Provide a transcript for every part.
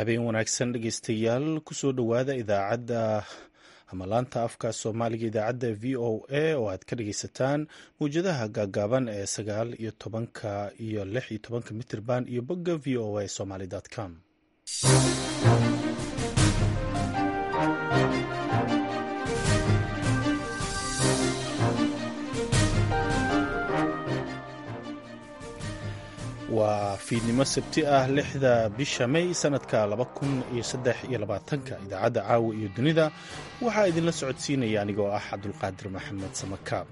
habeen wanaagsan dhegeystayaal kusoo dhowaada idaacadda ama laanta afka soomaaliga idaacadda v o a oo aad ka dhegeysataan mawjadaha gaagaaban ee sagaal iyo tobanka iyo lix iyo tobanka mitirban iyo bogga v o a somaly com waa fiidnimo sabti ah lixda bisha may sanadka laba kun iyo saddex iyo labaatanka idaacadda caawa iyo dunida waxaa idinla socodsiinaya anigoo ah cabdulqaadir maxamed samakaab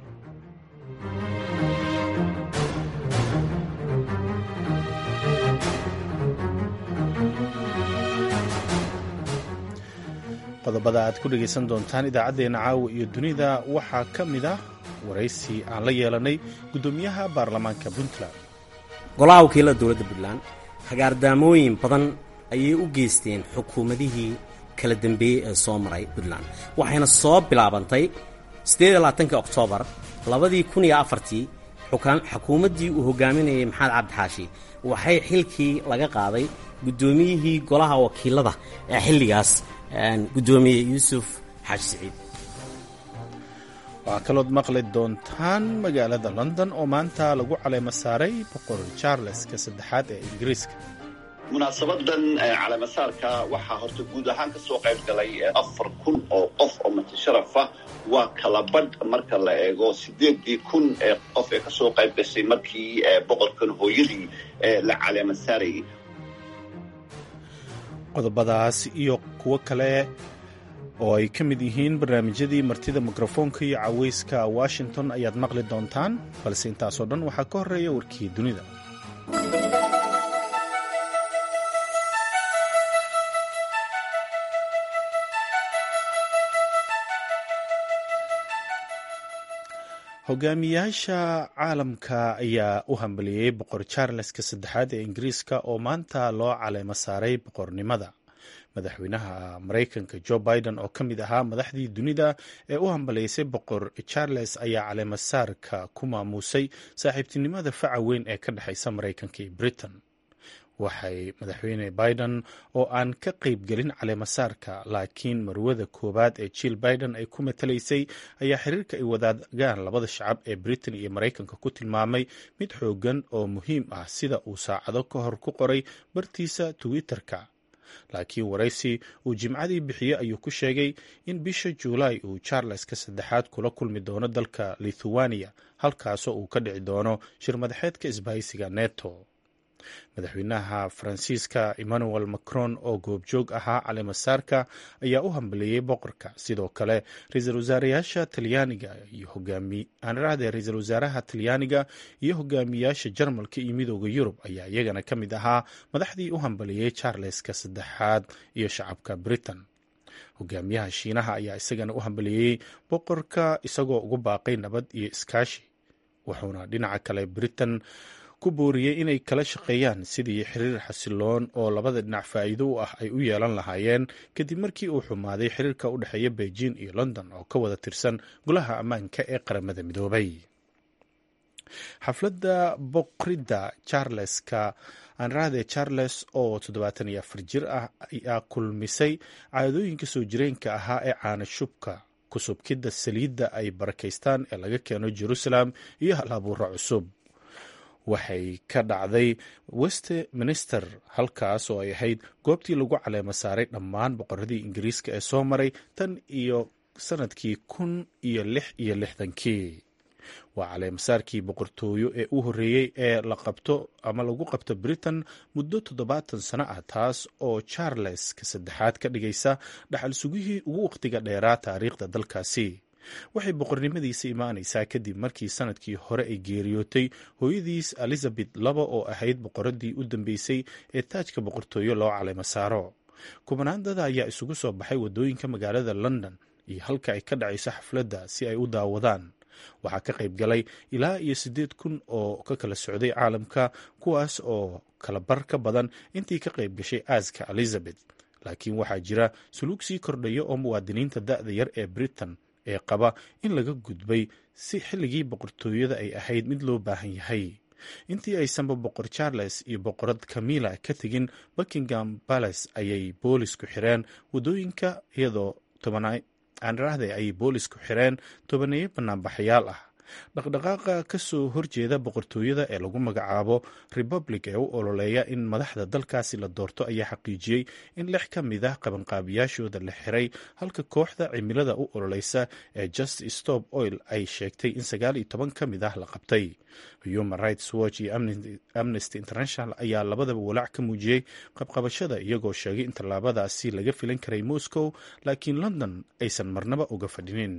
qodobada aad ku dhegaysan doontaan idaacaddeenna caawa iyo dunida waxaa ka mid ah waraysi aan la yeelanay guddoomiyaha baarlamaanka puntland golaha wakiilada dowladda puntland hagaardaamooyin badan ayay u geysteen xukuumadihii kala dambeeyey ee soo maray puntland waxayna soo bilaabantay siddeediyolabaatanki oktoobar labadii kun iyo afartii xukuumaddii uu hogaaminayay maxamed cabdixaashi waxay xilkii laga qaaday guddoomiyihii golaha wakiilada ee xilligaas guddoomiye yuusuf xaaji siciid waxaa kalood maqli doontaan magaalada london oo maanta lagu caleemo saaray boqor charleska saddexaad ee ingiriiska munaasabadan caleemasaarka waxaa horta guud ahaan ka soo qayb galay afar kun oo qof oo matasharafah waa kala badh marka la eego sideedii kun ee qof ee kasoo qayb gashay markii boqorkan hooyadii la caleema saarayay qodobadaas iyo kuwo kale oo ay ka mid yihiin barnaamijyadii martida mikrofoonka iyo caweyska washington ayaad maqli doontaan balse intaasoo dhan waxaa ka horreeya warkii dunida hogaamiyaasha caalamka ayaa u hambaliyey boqor charleska saddexaad ee ingiriiska oo maanta loo caleemo saaray boqornimada madaxweynaha maraykanka jo biden oo ka mid ahaa madaxdii dunida ee u hambalaysay boqor charles ayaa caleemasaarka ku maamuusay saaxiibtinimada faca weyn ee ka dhexaysa maraykanka iyo britain waxay madaxweyne biden oo aan ka qaybgelin caleemasaarka laakiin marwada koowaad ee jill biden ay ku matalaysay ayaa xiriirka ay wadaagaan labada shacab ee britain iyo maraykanka ku tilmaamay mid xoogan oo muhiim ah sida uu saacado ka hor ku qoray bartiisa twitter-ka laakiin waraysi uu jimcadii bixiyey ayuu ku sheegay in bisha juulaay uu charleska saddexaad kula kulmi doono dalka lithuania halkaasoo uu ka dhici doono shir madaxeedka isbahaysiga neto madaxweynaha faransiiska emmanuel macron oo goobjoog ahaa caleemasaarka ayaa u hambaleeyey boqorka sidoo kale ra-iisul wasaarayaasha talyaaniga iyo hogaamianrahde ra-iisul wasaaraha talyaaniga iyo hogaamiyaasha jarmalka iyo midooda yurub ayaa iyagana ka mid ahaa madaxdii u hambaleeyey charleska saddexaad iyo shacabka britain hogaamiyaha shiinaha ayaa isagana u hambaleeyey boqorka isagoo ugu baaqay nabad iyo iskaashi wuxuuna dhinaca kale britain ku booriyey inay kala shaqeeyaan sidii xiriir xasiloon oo labada dhinac faa'iido u ah ay u yeelan lahaayeen kadib markii uu xumaaday xiriirka u dhexeeya beijing iyo london oo ka wada tirsan golaha ammaanka ee qaramada midoobay xafladda boqridda charleska anrahde charles oo toddobaatan iyo afar jir ah ayaa kulmisay caadooyinka soo jireenka ahaa ee caana shubka kusubkidda saliidda ay barakaystaan ee laga keeno jerusalem iyo hal abuura cusub waxay ka dhacday westminster halkaas oo ay ahayd goobtii lagu caleemo saaray dhammaan boqoradii ingiriiska ee soo maray tan iyo sanadkii kun iyo lix iyo lixdankii waa caleemasaarkii boqortooyo ee u horreeyey ee la qabto ama lagu qabto britain muddo toddobaatan sano ah taas oo charles ka saddexaad ka dhigaysa dhaxal sugihii ugu wakhtiga dheeraa taariikhda dalkaasi waxay boqornimadiisa imaanaysaa kadib markii sanadkii hore ay geeriyootay hooyadiis elizabeth laba oo ahayd boqoradii u dambeysay ee taajka boqortooyo loo caleemo saaro kubanaandada ayaa isugu soo baxay waddooyinka magaalada london iyo halka ay ka dhacayso xafladda si ay u daawadaan waxaa ka qayb galay ilaa iyo siddeed kun oo ka kala socday caalamka kuwaas oo kala bar ka badan intii ka qayb gashay aaska elizabeth laakiin waxaa jira suluug sii kordhaya oo muwaadiniinta da'da yar ee britain ee qaba in laga gudbay si xilligii boqortooyada ay ahayd mid loo baahan yahay intii aysanba boqor charles iyo boqorad camilla ka tegin buckingham palace ayay boolisku xireen wadooyinka iyadoo aanrahde ayay boolisku xireen tobaneeyo banaanbaxayaal ah dhaqdhaqaaqa ka soo horjeeda boqortooyada ee lagu magacaabo republic ee u ololeeya in madaxda dalkaasi la doorto ayaa xaqiijiyey in lix ka mid ah qabanqaabiyaashooda la xiray halka kooxda cimilada u ololeysa ee just stop oil ay sheegtay in sagaal iyo toban ka mid ah la qabtay human rights watch iyo amnesty international ayaa labadaba walaac ka muujiyey qabqabashada iyagoo sheegay in tallaabadaasi laga filan karay moscow laakiin london aysan marnaba uga fadhinin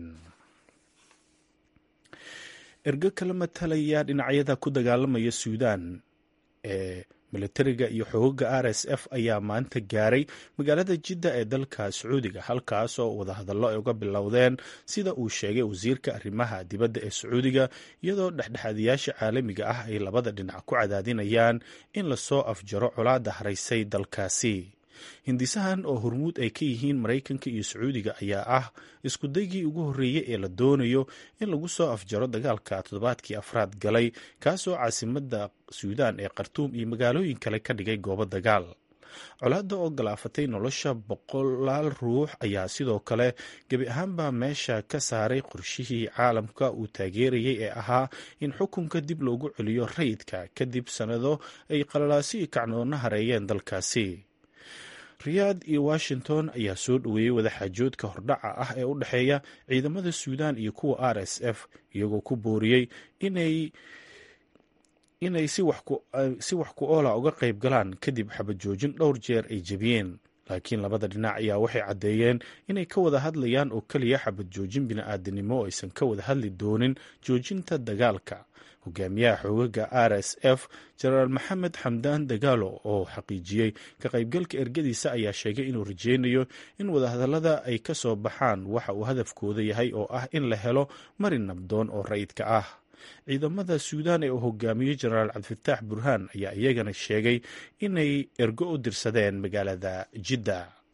ergo kala matalaya dhinacyada ku dagaalamaya suudan ee militariga iyo xoogaga r s f ayaa maanta gaaray magaalada jidda ee dalka sacuudiga halkaas oo wadahadallo ay uga bilowdeen sida uu sheegay wasiirka arrimaha dibadda ee sacuudiga iyadoo dhexdhexaadiyaasha caalamiga ah ay labada dhinac ku cadaadinayaan in lasoo afjaro colaadda haraysay dalkaasi hindisahan oo hormuud ay ka yihiin maraykanka iyo sacuudiga ayaa ah iskudaygii ugu horreeyey ee la doonayo in lagu soo afjaro dagaalka toddobaadkii afraad galay kaasoo caasimadda suudaan ee khartuum iyo magaalooyin kale ka dhigay goobo dagaal colaadda oo galaafatay nolosha boqolaal ruux ayaa sidoo kale gebi ahaanba meesha ka saaray qorshihii caalamka uu taageerayay ee ahaa in xukunka dib loogu celiyo rayidka kadib sannado ay qalalaasi iyo kacnoonna hareeyeen dalkaasi riyaad iyo washington ayaa soo dhoweeyey wadaxaajoodka hordhaca ah ee u dhexeeya ciidamada suudan iyo kuwa r s f iyagoo ku booriyey inay inay si wax ku oola uga qayb galaan kadib xabajoojin dhowr jeer ay jebiyeen laakiin labada dhinac ayaa waxay caddeeyeen inay ka wada hadlayaan oo keliya xabad joojin bini-aadanimo oo aysan ka wada hadli doonin joojinta dagaalka hogaamiyaha xoogaga r s f jenaraal maxamed xamdaan dagaalo oo xaqiijiyey ka qaybgalka ergadiisa ayaa sheegay inuu rajeynayo in wadahadallada ay ka soo baxaan waxa uu hadafkooda yahay oo ah in la helo marin nabdoon oo rayidka ah ciidamada suudaan ee uu hogaamiyey jenaraal cabdifataax burhaan ayaa iyagana sheegay inay ergo u dirsadeen magaalada jidda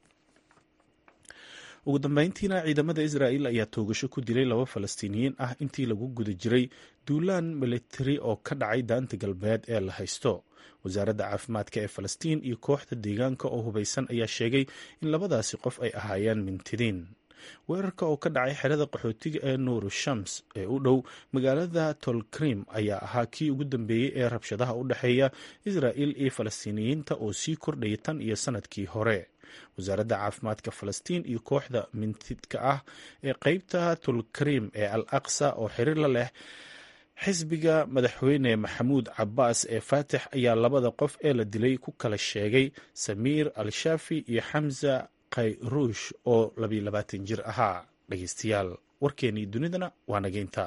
ugu dambeyntiina ciidamada israa'il ayaa toogasho ku dilay laba falastiiniyiin ah intii lagu guda jiray duulaan militari oo ka dhacay daanta galbeed ee la haysto wasaaradda caafimaadka ee falastiin iyo kooxda deegaanka oo hubaysan ayaa sheegay in labadaasi qof ay ahaayeen mintidiin weerarka oo ka dhacay xerada qaxootiga ee nuuru shams ee u dhow magaalada tolkrim ayaa ahaa kii ugu dambeeyey ee rabshadaha u dhexeeya israa'il iyo falastiiniyiinta oo sii kordhaya tan iyo sanadkii hore wasaaradda caafimaadka falastiin iyo kooxda mintidka ah ee qeybta tulkrim ee al aqsa oo xiriir la leh xisbiga madaxweyne maxamuud cabaas ee faatix ayaa labada qof ee la dilay ku kala sheegay samiir al shaafi iyo xamza khayruush oo labiyo labaatan jir ahaa dhegeystayaal warkeenii dunidana waa nageynta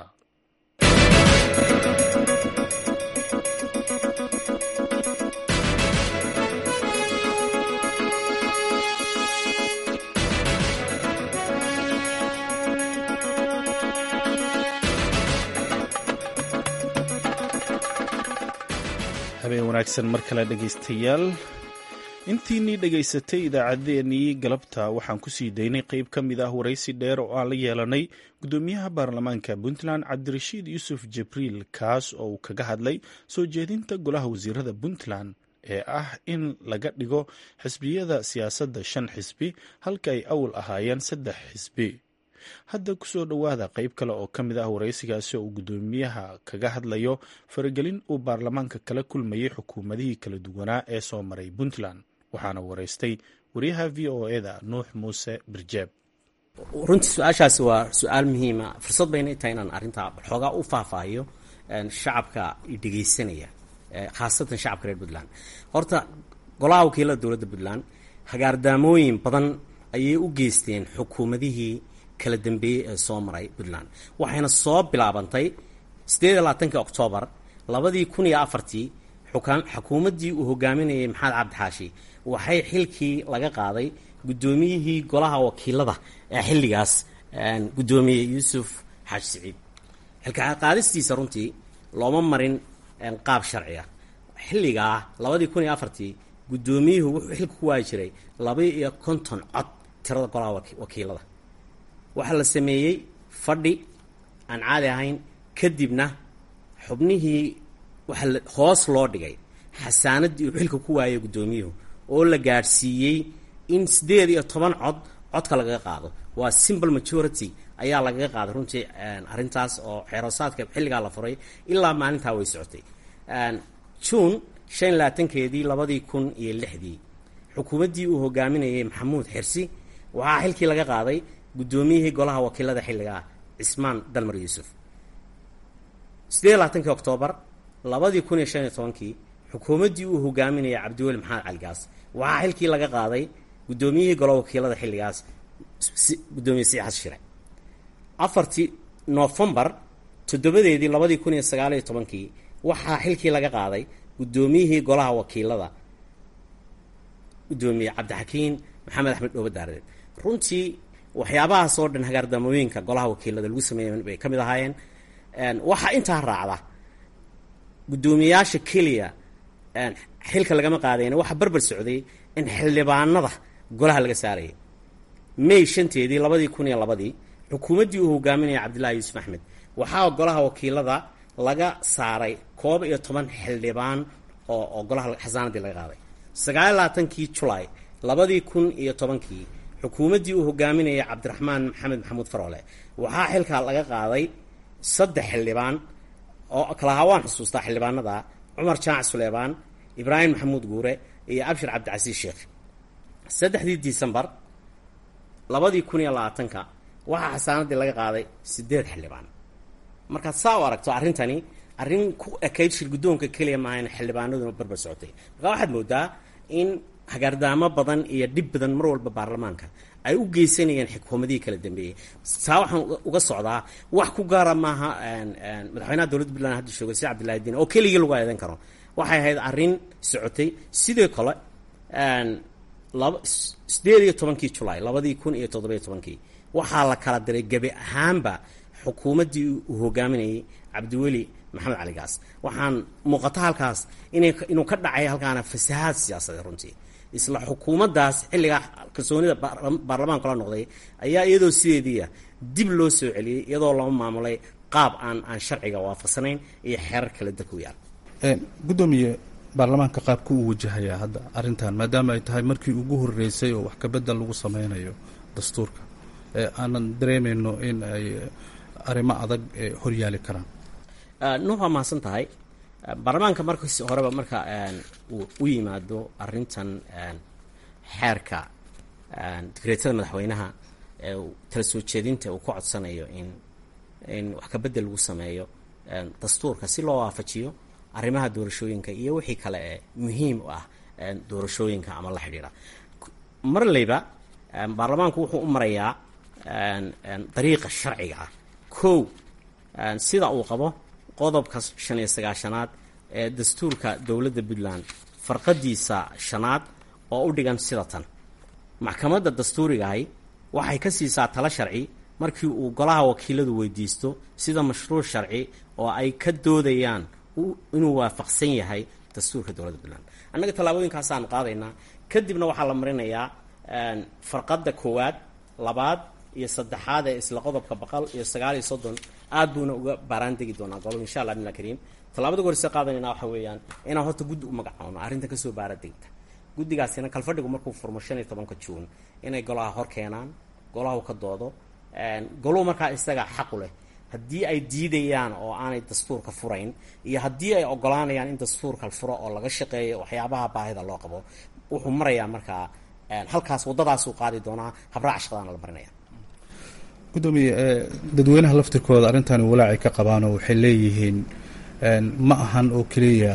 habeen wanaagsan mar kale dhegeystayaal intiinii dhegaysatay idaacaddeenii galabta waxaan ku sii daynay qeyb ka mid ah waraysi dheer oo aan la yeelanay guddoomiyaha baarlamaanka puntland cabdirashiid yuusuf jibriil kaas oo uu kaga hadlay soo jeedinta golaha wasiirada puntland ee ah in laga dhigo xisbiyada siyaasadda shan xisbi halka ay awal ahaayeen saddex xisbi hadda kusoo dhowaada qeyb kale oo ka mid ah waraysigaasi oo uu guddoomiyaha kaga hadlayo faragelin uu baarlamaanka kala kulmayay xukuumadihii kala duwanaa ee soo maray puntland waxaana waraystay wariyaha v o eda nuux muuse birjeeb runtii su-aashaasi waa su-aal muhiima fursad bayna tahay inaan arrintaa xoogaa u faahfaahiyo shacabka dhegeysanaya khaasatan shacabka reer puntland horta golaha wakiilada dowladda puntland hagaardaamooyin badan ayay u geysteen xukuumadihii kala dambeeyey ee soo maray puntland waxayna soo bilaabantay siddeed iyo labaatanki oktoobar labadii kun iyo afartii xukuumaddii uu hogaaminayay maxamed cabdixaashi waxay xilkii laga qaaday guddoomiyihii golaha wakiilada ee xilligaas guddoomiye yuusuf xaaji siciid xilka qaadistiisa runtii looma marin qaab sharciya xilligaa labadii kun iyo afartii guddoomiyuhu wuxuu xilka ku waayi jiray laba iyo konton cod tirada golaha wakiilada waxaa la sameeyey fadhi aan caadi ahayn kadibna xubnihii waxaa hoos loo dhigay xasaanaddii uu xilka ku waayay guddoomiyuhu oo la gaadhsiiyey in siddeed iyo toban cod codka lagaga qaado waa simple majority ayaa lagaga qaaday runtii arrintaas oo xeeroosaadka xilligaa la furay ilaa maalintaa way socotay juun shan labaatankeedii labadii kun iyo lixdii xukuumaddii uu hogaaminayay maxamuud xirsi waxaa xilkii laga qaaday guddoomiyihii golaha wakiilada xilligaa cismaan dalmar yuusuf siddeed labaatankii oktoobar labadii kun iyo shan iyo tobankii xukuumaddii uu hogaaminayay cabdiweli maxamed caligaas waxaa xilkii laga qaaday guddoomiyihii golaha wakiilada xilligaas gudoomiye siixas shire afartii noofembar toddobadeedii labadii kun iyo sagaal iyo tobankii waxaa xilkii laga qaaday guddoomiyihii golaha wakiilada guddoomiye cabdixakiin maxamed axmed dhooba daareed runtii waxyaabahaas oo dhan hagaardamooyinka golaha wakiilada lagu sameeyay bay ka mid ahaayeen waxaa intaa raacda guddoomiyayaasha keliya xilka lagama qaadayna waxaa barbar socday in xildhibaanada golaha laga saarayay may shanteedii labadii kun iyo labadii xukuumaddii uu hogaaminaya cabdillaahi yuusuf axmed waxaa golaha wakiilada laga saaray koob iyo toban xildhibaan oo oo golaha xasaanadii laga qaaday sagaal labaatankii julaay labadii kun iyo tobankii xukuumaddii uu hogaaminayay cabdiraxmaan maxamed maxamuud faroole waxaa xilka laga qaaday saddex xildhibaan oo kalahaa waan xusuustaa xildhibaanada cumar jaac suleymaan ibraahim maxamuud guure iyo abshir cabdicasiis sheekh saddexdii disembar labadii kun iyo labaatanka waxaa xasaanadii laga qaaday siddeed xildhibaan markaad saa u aragto arrintani arrin ku ekayd shir guddoonka keliya maaha in xildhibaanaduna barbar socotay markaa waxaad moodaa in hagaardaamo badan iyo dhib badan mar walba baarlamaanka ay u geysanayeen xukuumadihii kala dambeeyey saa waxaan uga socdaa wax ku gaara maaha madaxweynaha dowladda puntland hadda jooga si cabdillahi diin oo keligii lagu eedan karo waxay ahayd arrin socotay sidoo kale laba siddeed iyo tobankii julaay labadii kun iyo toddobiyo tobankii waxaa la kala diray gebi ahaanba xukuumaddii uu hogaaminayay cabdiweli maxamed caligaas waxaan muuqata halkaas ina inuu ka dhacay halkaana fasahaad siyaasadeed runtii isla xukuumaddaas xilligaa kalsoonida baarlamaanka la noqday ayaa iyadoo sideediia dib loo soo celiyey iyadoo lama maamulay qaab aan aan sharciga waafaqsanayn iyo xeerar kale dalka u yaal guddoomiye baarlamaanka qaabka uu wajahayaa hadda arrintan maadaama ay tahay markii ugu horreysay oo wax kabedel lagu sameynayo dastuurka aanan dareemayno in ay arrimo adag horyaali karaan nuux waa mahadsan tahay baarlamaanka markas horeba marka uu u yimaado arrintan xeerka digreetada madaxweynaha ee tala soo jeedinta uu ka codsanayo in in wax kabedel lagu sameeyo dastuurka si loo waafajiyo arrimaha doorashooyinka iyo wixii kale ee muhiim u ah doorashooyinka ama la xidhiidha marleyba baarlamaanku wuxuu u marayaa dariiqa sharciga ah kow sida uu qabo qodobka shan iyo sagaashanaad ee dastuurka dowladda puntland farqadiisa shanaad oo u dhigan sida tan maxkamadda dastuurigahi waxay ka siisaa talo sharci markii uu golaha wakiiladu weydiisto sida mashruuc sharci oo ay ka doodayaan inuu waafaqsan yahay dastuurka dowladda puntland annaga tallaabooyinkaasaanu qaadaynaa kadibna waxaa la marinayaa farqadda koowaad labaad iyo saddexaad ee isla qodobka boqol iyo sagaal iyo soddon aad buuna uga baaraan degi doonaa golo insha allah bimla kariim tallaabada gorse qaadanayna waxa weeyaan inaan horta guddi u magacoono arrintan kasoo baara degta guddigaasina kalfadhigu markuu furmo shan iyo tobanka juun inay golaha hor keenaan golahu ka doodo goluhu markaa isaga xaqu leh haddii ay diidayaan oo aanay dastuurka furayn iyo haddii ay ogolaanayaan in dastuurka furo oo laga shaqeeyo waxyaabaha baahida loo qabo wuxuu marayaa markaa halkaas waddadaasuu qaadi doonaa habraaca shaqadaana la marinaya guddoomiye dadweynaha laftirkooda arrintani walaacay ka qabaanoo waxay leeyihiin ma ahan oo keliya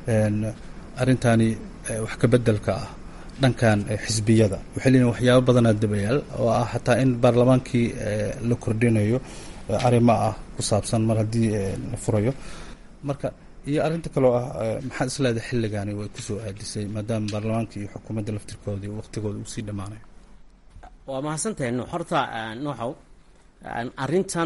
arrintani wax ka bedelka ah dhankan xisbiyada waxay leeyihin waxyaabo badanaa dabayaal oo ah xataa in baarlamaankii la kordhinayo arrimo ah ku saabsan mar haddii la furayo marka iyo arrinta kaloo ah maxaad isleedahay xilligaani way kusoo aadisay maadaama baarlamaanka iyo xukuumadda laftirkooda iyo waqtigooda uu sii dhammaanayo waa mahadsantahay nuux horta nuuxow arrintan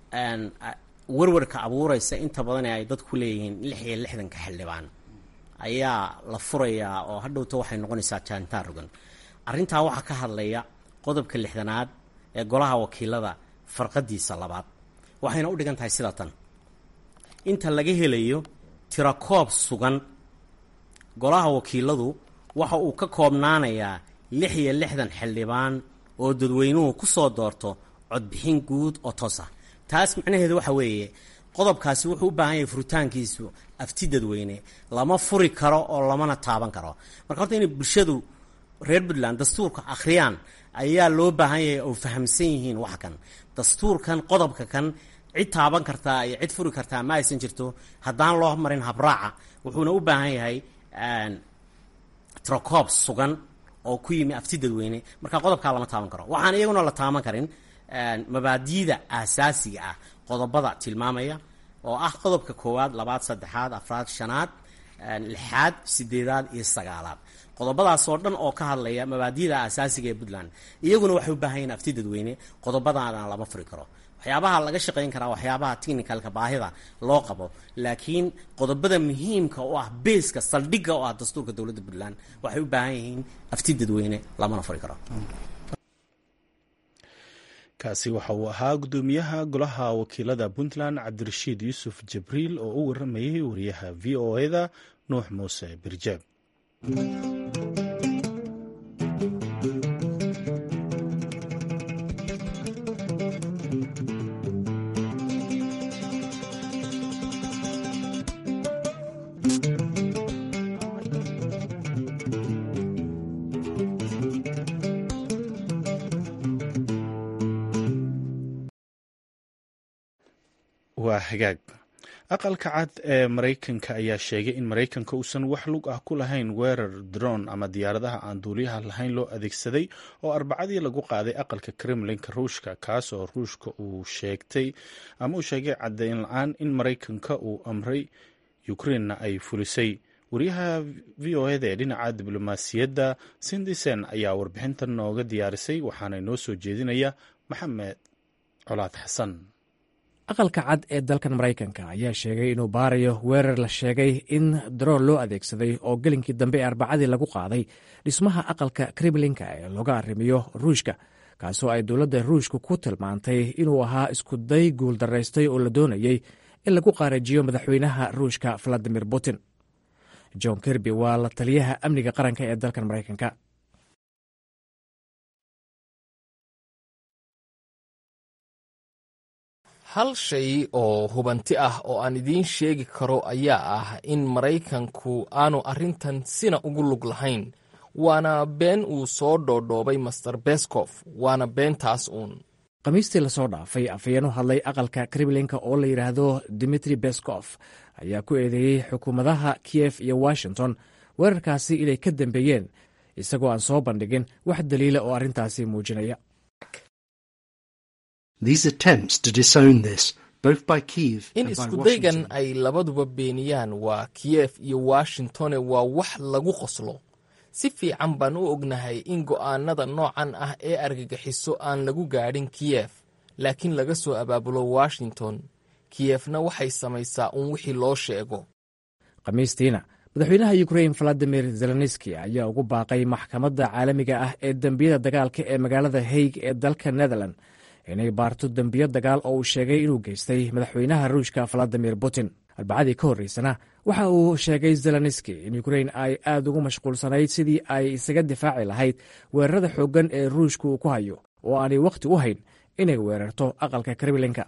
warwarka abuuraysa inta badan ee ay dadku leeyihiin lix iyo lixdanka xildhibaan ayaa la furayaa oo hadhowta waxay noqonaysaa jaantaan rogan arrintaa waxaa ka hadlaya qodobka lixdanaad ee golaha wakiilada farqadiisa labaad waxayna u dhigan tahay sida tan inta laga helayo tirakoob sugan golaha wakiiladu waxa uu ka koobnaanayaa lix iyo lixdan xildhibaan oo dadweynuhu ku soo doorto codbixin guud oo toos ah taas macnaheedu waxa weeye qodobkaasi wuxuu u baahan yahay furitaankiisu afti dadweyne lama furi karo oo lamana taaban karo marka horta inay bulshadu reer puntland dastuurka akhriyaan ayaa loo baahan yahay oo fahamsan yihiin wax kan dastuurkan qodobka kan cid taaban kartaa iyo cid furi kartaa ma aysan jirto haddaan loo marin habraaca wuxuuna u baahan yahay trocoob sugan oo ku yimi afti dadweyne marka qodobkaa lama taaban karo waxaan iyaguna la taaban karin mabaadi'da aasaasiga ah qodobada tilmaamaya oo ah qodobka koowaad labaad saddexaad afraad shanaad lixaad sideedaad iyo sagaalaad qodobadaasoo dhan oo ka hadlaya mabaadi'da aasaasiga ee puntland iyaguna waxay u baahan yihin afti dadweyne qodobadaana lama furi karo waxyaabaha laga shaqayn karaa waxyaabaha technicalka baahida loo qabo laakiin qodobada muhiimka oo ah beeska saldhigga oo ah dastuurka dowladda puntland waxay u baahan yihiin afti dadweyne lamana furi karo kaasi waxa uu ahaa guddoomiyaha golaha wakiilada puntland cabdirashiid yuusuf jibriil oo u waramayay wariyaha v o eda nuux muuse birjeeb waa hagaag aqalka cad ee maraykanka ayaa sheegay in maraykanka uusan wax lug ah ku lahayn weerar dron ama diyaaradaha aan duuliyaha lahayn loo adeegsaday oo arbacadii lagu qaaday aqalka kremlinka ruushka kaas oo ruushka uu sheegtay ama uu sheegay caddeyn la-aan in maraykanka uu amray ukrainna ay fulisay wariyaha v o eda ee dhinaca diblomaasiyadda sindisen ayaa warbixintan nooga diyaarisay waxaana noo soo jeedinaya maxamed colaad xasan aqalka cad ee dalkan maraykanka ayaa sheegay inuu baarayo weerar la sheegay in daroon loo adeegsaday oo gelinkii dambe ee arbacadii lagu qaaday dhismaha aqalka kremlinka ee looga arrimiyo ruushka kaasoo ay dowladda ruushka ku tilmaantay inuu ahaa iskuday guuldaraystay oo la doonayey in lagu qaarajiyo madaxweynaha ruushka valadimir putin john kirby waa la taliyaha amniga qaranka ee dalkan maraykanka hal shay oo hubanti ah oo aan idiin sheegi karo ayaa ah in maraykanku aanu arrintan sina ugu lug lahayn waana been uu soo dhoodhoobay master beskof waana beentaas uun khamiistii lasoo dhaafay afhayeen u hadlay aqalka kremlinka oo la yidhaahdo dimitri beskof ayaa ku eedeeyey xukuumadaha kiyef iyo washington weerarkaasi inay ka dambeeyeen isagoo aan soo bandhigin wax daliila oo arrintaasi muujinaya in iskudaygan ay labaduba beeniyaan waa kiyef iyo washingtone waa wax lagu qoslo si fiican baan u ognahay in go'aanada noocan ah ee argagixiso aan lagu gaadhin kiyef laakiin laga soo abaabulo washington kiyefna waxay samaysaa un wixii loo sheego khamiistiina madaxweynaha ukrain valadimir zelenski ayaa ugu baaqay maxkamadda caalamiga ah ee dembiyada dagaalka ee magaalada haig ee dalka netherland inay baarto dembiyo dagaal oo uu sheegay inuu geystay madaxweynaha ruushka valadimir putin arbacadii ka horreysana waxa uu sheegay zelenski in ukrain ay aad ugu mashquulsanayd sidii ay isaga difaaci lahayd weerarada xooggan ee ruushka uu ku hayo oo aanay wakhti u hayn inay weerarto aqalka kremlinka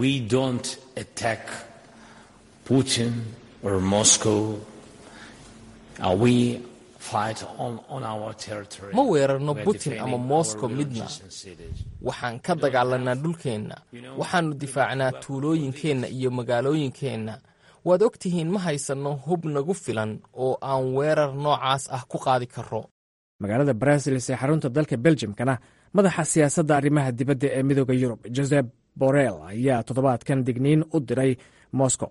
ma weerarno putin ama moscow midna waxaan ka dagaalanaa dhulkeenna waxaannu difaacnaa tuulooyinkeenna iyo magaalooyinkeenna waad og tihiin ma haysanno hub nagu filan oo aan weerar noocaas ah ku qaadi karro magaalada brasilis ee xarunta dalka beljimkana madaxa siyaasadda arrimaha dibadda ee midooda yurub josep borel ayaa toddobaadkan digniin u diray moscow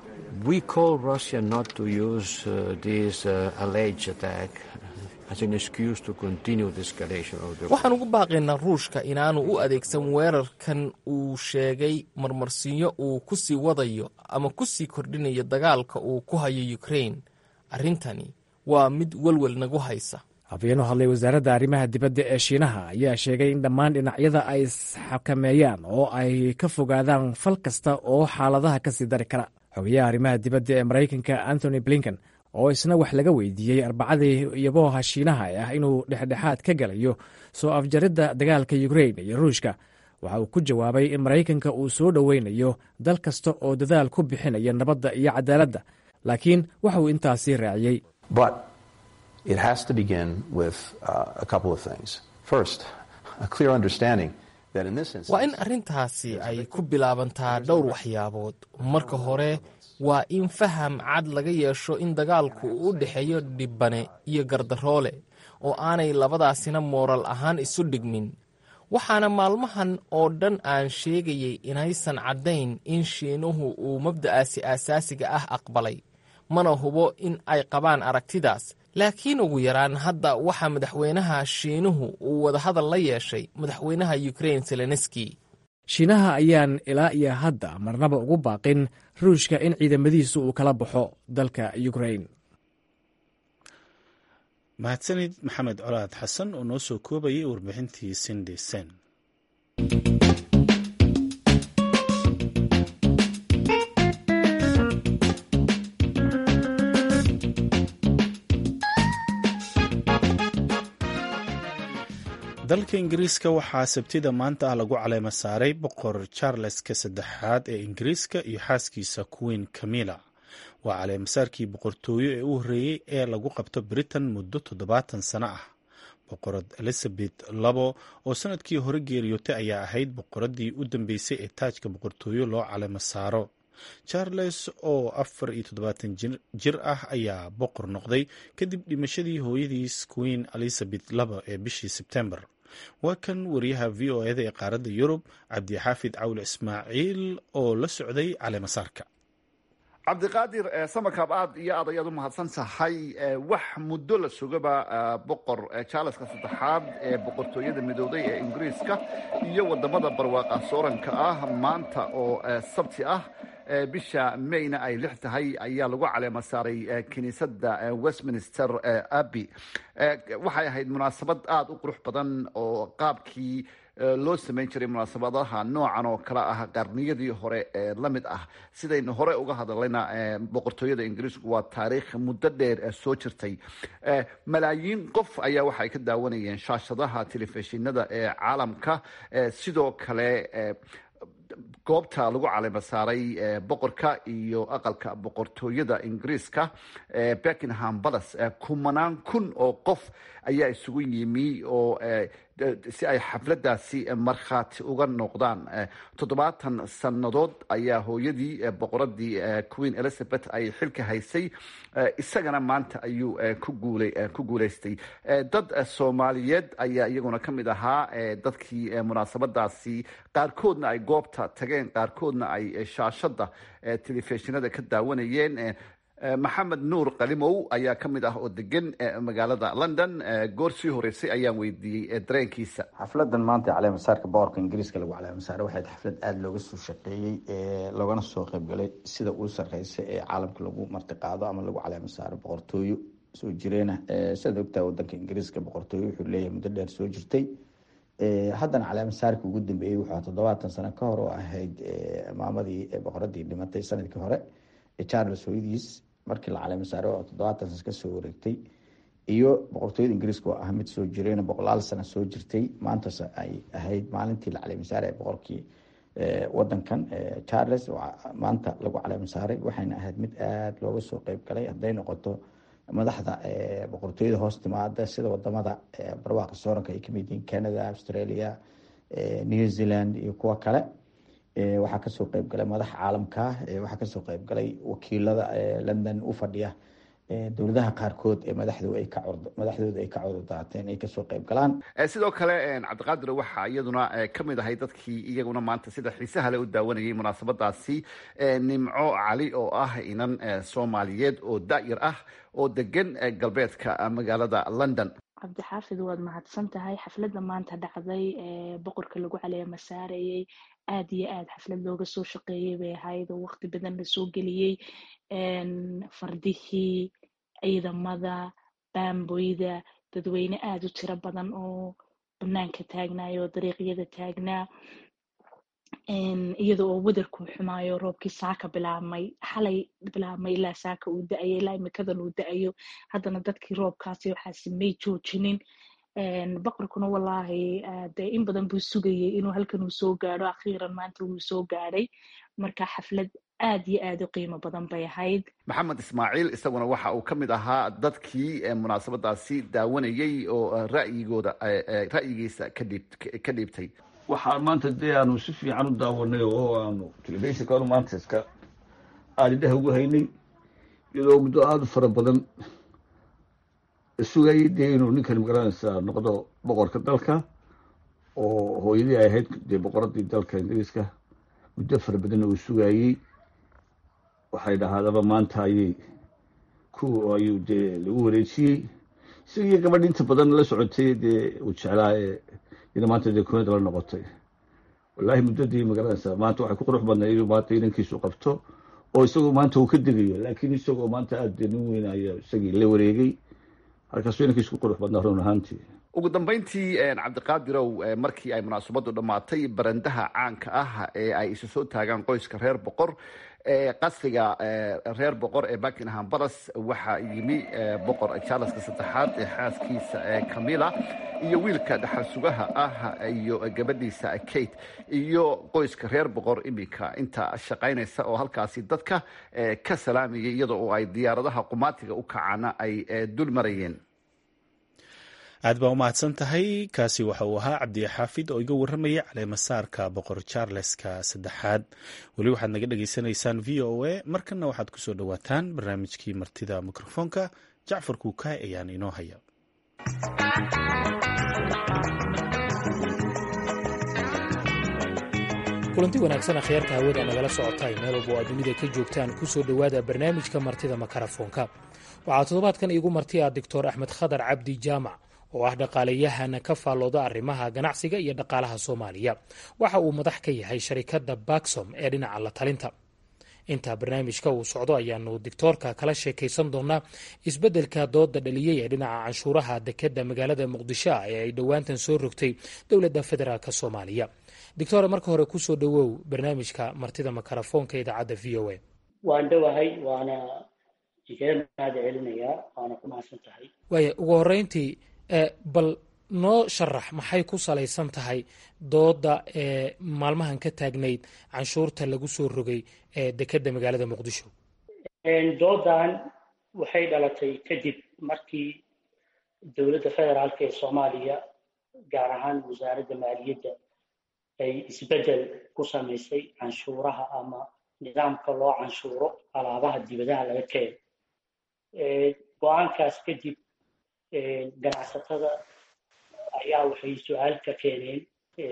waxaan ugu baaqaynaa ruushka inaanu u adeegsan weerarkan uu sheegay marmarsiinyo uu ku sii wadayo ama ku sii kordhinayo dagaalka uu ku hayo ukrain arrintani waa mid welwel nagu haysa afhayeen u hadlay wasaaradda arrimaha dibadda ee shiinaha ayaa sheegay in dhammaan dhinacyada ay isxakameeyaan oo ay ka fogaadaan fal kasta oo xaaladaha ka sii dari kara xogayaha arrimaha dibadda ee maraykanka antony blinken oo isna wax laga weydiiyey arbacadii iyabooha shiinaha ah inuu dhexdhexaad ka galayo soo afjaridda dagaalka yukrain iyo ruushka waxa uu ku jawaabay in maraykanka uu soo dhoweynayo dal kasta oo dadaal ku bixinaya nabadda iyo cadaaladda laakiin waxa uu intaasii raaciyey waa in arrintaasi ay ku bilaabantaa dhowr waxyaabood marka hore waa in faham cad laga yeesho in dagaalku uu u dhexeeyo dhibbane iyo gardaroole oo aanay labadaasina mooral ahaan isu dhigmin waxaana maalmahan oo dhan aan sheegayay inaysan caddayn in shiinuhu uu mabda'aasi aasaasiga ah aqbalay mana hubo in ay qabaan aragtidaas laakiin ugu yaraan hadda waxaa madaxweynaha shiinuhu uu wadahadal la yeeshay madaxweynaha yukrain zelenski shiinaha ayaan ilaa iyo hadda marnaba ugu baaqin ruushka in ciidamadiisu uu kala baxo dalka yukrain mahadsanid maxamed colaad xasan oo noo soo koobayay warbixintii sindi sen dalka ingiriiska waxaa sabtida maanta ah lagu caleemo saaray boqor charleska saddexaad ee ingiriiska iyo xaaskiisa queen camilla waa caleemasaarkii boqortooyo ee u horreeyey ee lagu qabto britain muddo toddobaatan sano ah boqorad elizabeth labo oo sanadkii hore geeriyootay ayaa ahayd boqoradii u dambeysay ee taajka boqortooyo loo caleemo saaro charles oo afar iyo toddobaatan jir ah ayaa boqor noqday kadib dhimashadii hooyadiis queen elizabeth labo ee bishii sebtembar waa kan wariyaha v o eda ee qaaradda yurub cabdixaafid cawle ismaaciil oo la socday caleemasaarka cabdiqaadir samakaab aad iyo aad ayaad u mahadsan tahay wax muddo la sugaba boqor charleska saddexaad ee boqortooyada midooday ee ingiriiska iyo wadamada barwaaqa sooranka ah maanta oo sabti ah bisha mayna ay lix tahay ayaa lagu caleema saaray kiniisadda westminster abbey waxay ahayd munaasabad aada u qurux badan oo qaabkii loo samayn jiray munaasabadaha noocan oo kale ah qarniyadii hore ee la mid ah sidaynu hore uga hadlayna boqortooyada ingiriisku waa taariikh muddo dheer soo jirtay malaayiin qof ayaa waxay ka daawanayeen shaashadaha telefishinada ee caalamka sidoo kale goobta lagu caleema saaray boqorka iyo aqalka boqortooyada ingiriiska beckingham palace kumanaan kun oo qof ayaa isugu yimi oo si ay xafladaasi markhaati uga noqdaan toddobaatan sannadood ayaa hooyadii boqoradii queen elizabeth ay xilka haysay isagana maanta ayuu ku guuleystay dad soomaaliyeed ayaa iyaguna ka mid ahaa dadkii munaasabadaasi qaarkoodna ay goobta tageen qaarkoodna ay shaashada telefishinada ka daawanayeen maxamed nuur qalimow ayaa ka mid ah oo degan magaalada london goor sii horeysay ayaan weydiiyey dareenkiisa xafladan maanta caleemasaarka boqorka ingiriiska lagu caleemasaara waxay xaflad aada looga soo shaqeeyey loogana soo qeybgalay sida uu sarreysa ee caalamka lagu martiqaado ama lagu caleemasaaro boqortooyo soo jireena sidaad ogtaha wadanka ingiriiska boqortooyo wuxuu leeyahay muddo dheer soo jirtay haddana caleemasaarka ugu dambeeyey wuxuu toddobaatan sano ka hor oo ahayd maamadii boqoradii dhimatay sanadkii hore charles hooyadiis markii la caleemasaaro oo toddobaatan sano kasoo wareegtay iyo boqortooyada ingiriiska oo ah mid soo jireen boqolaal sano soo jirtay maantaas ay ahayd maalintii la caleemasaaraya boqorkii wadankan charles maanta lagu caleemasaaray waxayna ahayd mid aada looga soo qeyb galay hadday noqoto madaxda boqortooyada hoos timaada sida wadamada barwaaqa sooranka ay kamid yihiin canada australia new zealand iyo kuwo kale waxaa kasoo qeyb galay madaxa caalamka waxaa kasoo qeyb galay wakiilada london u fadhiya dowladaha qaarkood ee madaxdooda ay ka cudurdaateen ay kasoo qeyb galaan sidoo kale cabdiqaadir waxaa iyaduna kamid ahay dadkii iyaguna maanta sida xiisaha le u daawanayay munaasabadaasi nimco cali oo ah inan soomaaliyeed oo da-yar ah oo degan galbeedka magaalada london cabdixaafid waad mahadsan tahay xafladda maanta dhacday ee boqorka lagu caleema saarayay aada iyo aada xaflad looga soo shaqeeyay bay ahayd oo waqti badan lasoo geliyey fardihii ciidamada baamboyda dadweyne aada u tiro badan oo banaanka taagnaayo oo dariiqyada taagnaa iyada oo wadarku xumaayo roobkii saaka bilaabmay xalay bilaabmay ilaa saaka uu da-ayo ilaa imikadan uu da-ayo haddana dadkii roobkaasi waxaasi may joojinin boqorkuna wallaahi dee in badan buu sugayay inuu halkan uu soo gaadho akhiiran maanta wuu soo gaadhay marka xaflad aad iyo aad u qiimo badan bay ahayd maxamed ismaaciil isaguna waxa uu ka mid ahaa dadkii munaasabadaasi daawanayey oo ra'yigooda ra'yigiisa kadhiib ka dhiibtay waxaa maanta dee aanu si fiican u daawanay oo aanu telefishinka anu maanta iska aada indhaha ugu haynay iyadoo muddo aada u fara badan sugayay dee inuu ninkan magaranaysaa noqdo boqorka dalka oo hooyadii ay ahayd dee boqoradii dalka ingiriiska muddo fara badanna uu sugayey waxay dhahaadaba maanta ayay ku ayuu dee lagu wareejiyey isagii gabadh inta badan la socotay dee uu jeclaa ee ina maanta dee kunada la noqotay wallaahi muddadii magaranaysaa maanta waxay ku qurux badnay inuu maanta inankiisu qabto oo isagoo maanta uu ka degayo laakiin isagoo maanta aada dee nin weynaya isagii la wareegay halkaasuu inankiisu ku qurux badnaa run ahaantii ugu dambeyntii cabdiqaadirow markii ay munaasabadu dhammaatay barandaha caanka ah ee ay isu soo taagaan qoyska reer boqor qasriga reer boqor ee buckingham balas waxaa yimi boqor charleska saddexaad ee xaaskiisa camilla iyo wiilka dhaxal sugaha ah iyo gabadhiisa kate iyo qoyska reer boqor iminka inta shaqaynaysa oo halkaasi dadka ka salaamayay iyada oo ay diyaaradaha qumaatiga u kacana ay dul marayeen aad baa u mahadsan tahay kaasi waxa uu ahaa cabdi xaafid oo iga warramayay caleemasaarka boqor charleska saddexaad weli waxaad naga dhagaysanaysaan v o a markanna waxaad kusoo dhowaataan barnaamijkii martida mikrofoonka jacfar kuukaay ayaan inoo haya kulanti wanaagsan akhyaarta hawada nagala socotay meel walba oo aad dunida ka joogtaan kusoo dhowaada barnaamijka martida makarafoonka waxaa toddobaadkan iigu marti ah doctor axmed khadar cabdi jaamac oo ah dhaqaaleyahana ka faallooda arrimaha ganacsiga iyo dhaqaalaha soomaaliya waxa uu madax ka yahay sharikadda baksom ee dhinaca la talinta intaa barnaamijka uu socdo ayaanu dictoorka kala sheekaysan doonaa isbeddelka dooda dhaliyey ee dhinaca canshuuraha dekeda magaalada muqdisho ah ee ay dhowaantan soo rogtay dowladda federaalk soomaaliya dictore marka hore kusoo dhowow barnaamijka martida makarafoonka idaacadda v o a waan dhowahay waana igaga mahad celinayaa waana ku mahadsan tahay waaya ugu horreyntii bal noo sharax maxay ku salaysan tahay dooda ee maalmahan ka taagnayd canshuurta lagu soo rogay ee dekedda magaalada muqdisho doodan waxay dhalatay kadib markii dowladda federaalk ee soomaaliya gaar ahaan wasaaradda maaliyadda ay isbeddel ku samaysay canshuuraha ama nidaamka loo canshuuro alaabaha dibadaha laga keeno go-aankaas kadib ganacsatada ayaa waxay su-aal ka keeneen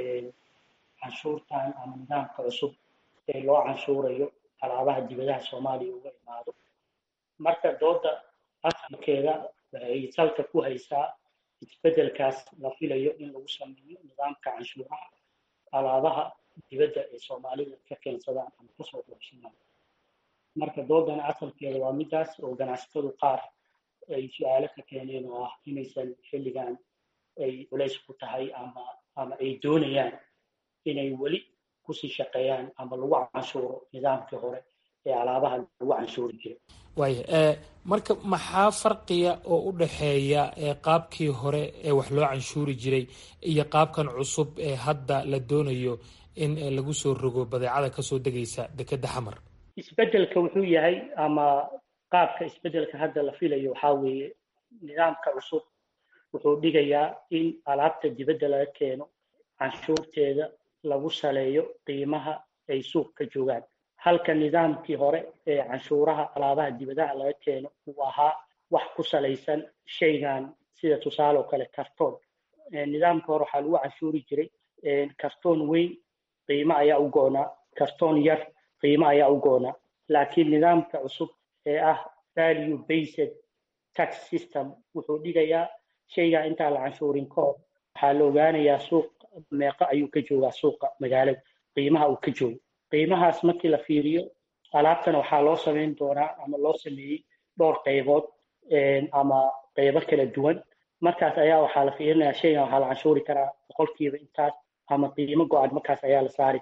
canshuurtan ama nidaamka cusub ee loo canshuurayo alaabaha dibadaha soomaaliya uga imaado marka dooda asalkeeda waxay salka ku haysaa isbeddelkaas la filayo in lagu sameeyo nidaamka canshuuraha alaabaha dibadda ee soomaalida ka keensadaan ama kasoo doorsadaan marka doodana asalkeeda waa midaas oo ganacsatadu qaar ay su-aalo ka keeneen oo ah inaysan xilligan ay culays ku tahay ama ama ay doonayaan inay weli kusii shaqeeyaan ama lagu canshuuro nidaamkii hore ee alaabaha lagu canshuuri jiray waaya marka maxaa farqiya oo u dhexeeya qaabkii hore ee wax loo canshuuri jiray iyo qaabkan cusub ee hadda la doonayo in lagu soo rogo badeecada kasoo degaysa dekedda xamar isbeddelka wuxuu yahay ama qaabka isbeddelka hadda la filayo waxaa weeye nidaamka cusub wuxuu dhigayaa in alaabta dibadda laga keeno canshuurteeda lagu saleeyo qiimaha ay suuq ka joogaan halka nidaamkii hore ee canshuuraha alaabaha dibadaha laga keeno uu ahaa wax ku salaysan shaygan sida tusaale oo kale kartoon nidaamka hore waxaa lagu canshuuri jiray kartoon weyn qiimo ayaa u goonaa kartoon yar qiimo ayaa u goonaa laakiin nidaamka cusub ee ah value based tax system wuxuu dhigayaa shaygaa intaan la canshuurin ka hor waxaa la ogaanayaa suuq meeqo ayuu ka joogaa suuqa magaalada qiimaha uu ka joogo qiimahaas markii la fiiriyo alaabtana waxaa loo samayn doonaa ama loo sameeyey dhowr qaybood ama qaybo kala duwan markaas ayaa waxaa la fiirinayaa shaygan waxaa la canshuuri karaa boqolkiiba intaas ama qiimo go-an markaas ayaa la saari karaa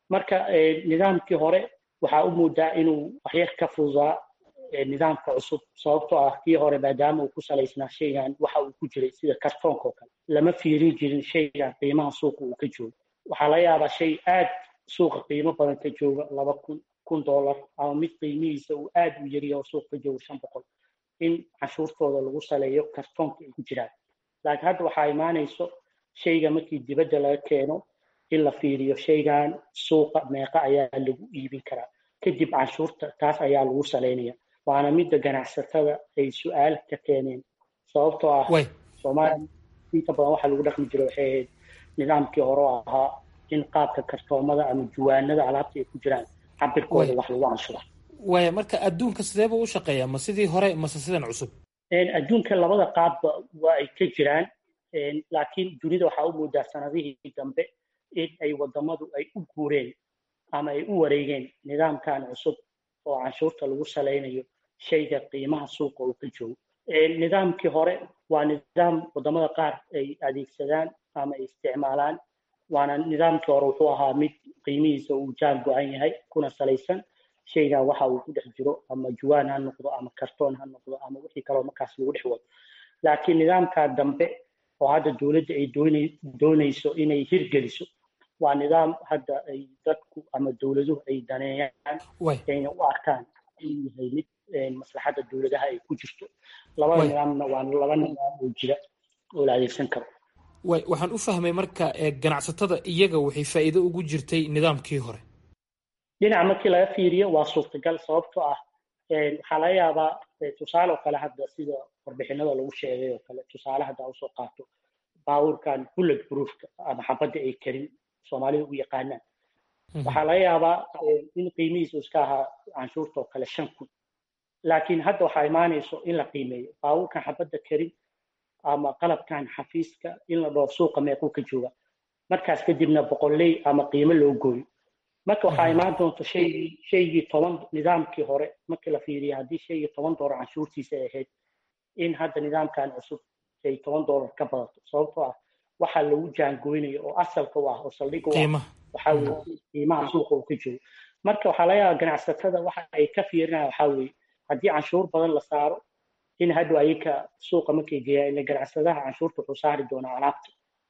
marka nidaamkii hore waxaa u moodaa inuu waxyar ka fududaa nidaamka cusub sababtoo ah kii hore maadaama uu ku salaysnaa shaygan waxa uu ku jiray sida kartoonka oo kale lama fiirin jirin shaygan qiimaha suuqa uu ka joogo waxaa laga yaabaa shay aad suuqa qiimo badan ka jooga laba kun kun dollar ama mid qiimihiisa uu aad u yariya oo suuqa ka joogo shan boqol in canshuurtooda lagu saleeyo kartoonka ay ku jiraan laakiin hadda waxaa imaanayso shayga markii dibadda laga keeno in la fiiriyo shaygan suuqa meeqa ayaa lagu iibin karaa kadib canshuurta taas ayaa lagu saleynaya waana midda ganacsatada ay su-aal ka keeneen sababtoo ah soomaaliya inta badan waxaa lagu dhaqmi jira waxay ahayd nidaamkii hore oo ahaa in qaabka kartoomada ama juwaanada alaabta ay ku jiraan cabirkooda wax lagu canshura waaya marka adduunka sidee buu u shaqeeyaa ma sidii hore mase sidan cusub adduunka labada qaabba waa ay ka jiraan laakiin dunida waxaa u moodaa sanadihii dambe in ay wadamadu ay u guureen ama ay u wareegeen nidaamkan cusub oo canshuurta lagu salaynayo shayga qiimaha suuqa uu ka joogo nidaamkii hore waa nidaam wadamada qaar ay adeegsadaan ama ay isticmaalaan waana nidaamkii hore wuxuu ahaa mid qiimihiisa uu jaan go-an yahay kuna salaysan shaygan waxa uu ku dhex jiro ama juwaan ha noqdo ama kartoon ha noqdo ama wixii kaloo markaas lagu dhex wado laakiin nidaamkaa dambe oo hadda dowladda ay doonayso inay hirgeliso waa nidaam hadda ay dadku ama dowladuhu ay daneeyaan ayna u arkaan inuu yahay mid maslaxadda dowladaha ay ku jirto labada nidaamna waa laba nidaam oo jira oo la adeegsan karo way waxaan u fahmay marka ganacsatada iyaga waxay faa'iido ugu jirtay nidaamkii hore dhinaca markii laga fiiriyo waa suurtagal sababtoo ah waxaa laga yaabaa tusaale oo kale hadda sida warbixinada lagu sheegay oo kale tusaale hadda usoo qaato baabuurkan bullet proofka ama xabadda ay karin soomaalida u yaqaanaan waxaa laga yaabaa in qiimihiisu iska ahaa canshuurta oo kale shan kun laakiin hadda waxaa imaanayso in la qiimeeyo baabuurkan xabadda karin ama qalabkan xafiiska in la dhoo suuqa meequu ka jooga markaas kadibna boqolley ama qiimo loo gooyo marka waxaa imaan doonta shaygii shaygii toban nidaamkii hore markii la fiiriya haddii shaygii toban doolar canshuurtiisa ay ahayd in hadda nidaamkan cusub ay toban doolar ka badato sababtoo ah waxaa lagu jaangoynayo oo asalka u ah oo saldhig u ah waxaa weye qiimaha suuqa uu ka joogo marka waxaa laga yaabaa ganacsatada waxa ay ka fiirinayaan waxaa weeye haddii canshuur badan la saaro in hadhow ayaka suuqa markay geeyaan ila ganacsadaha canshuurta wuxuu saari doonaa alaabta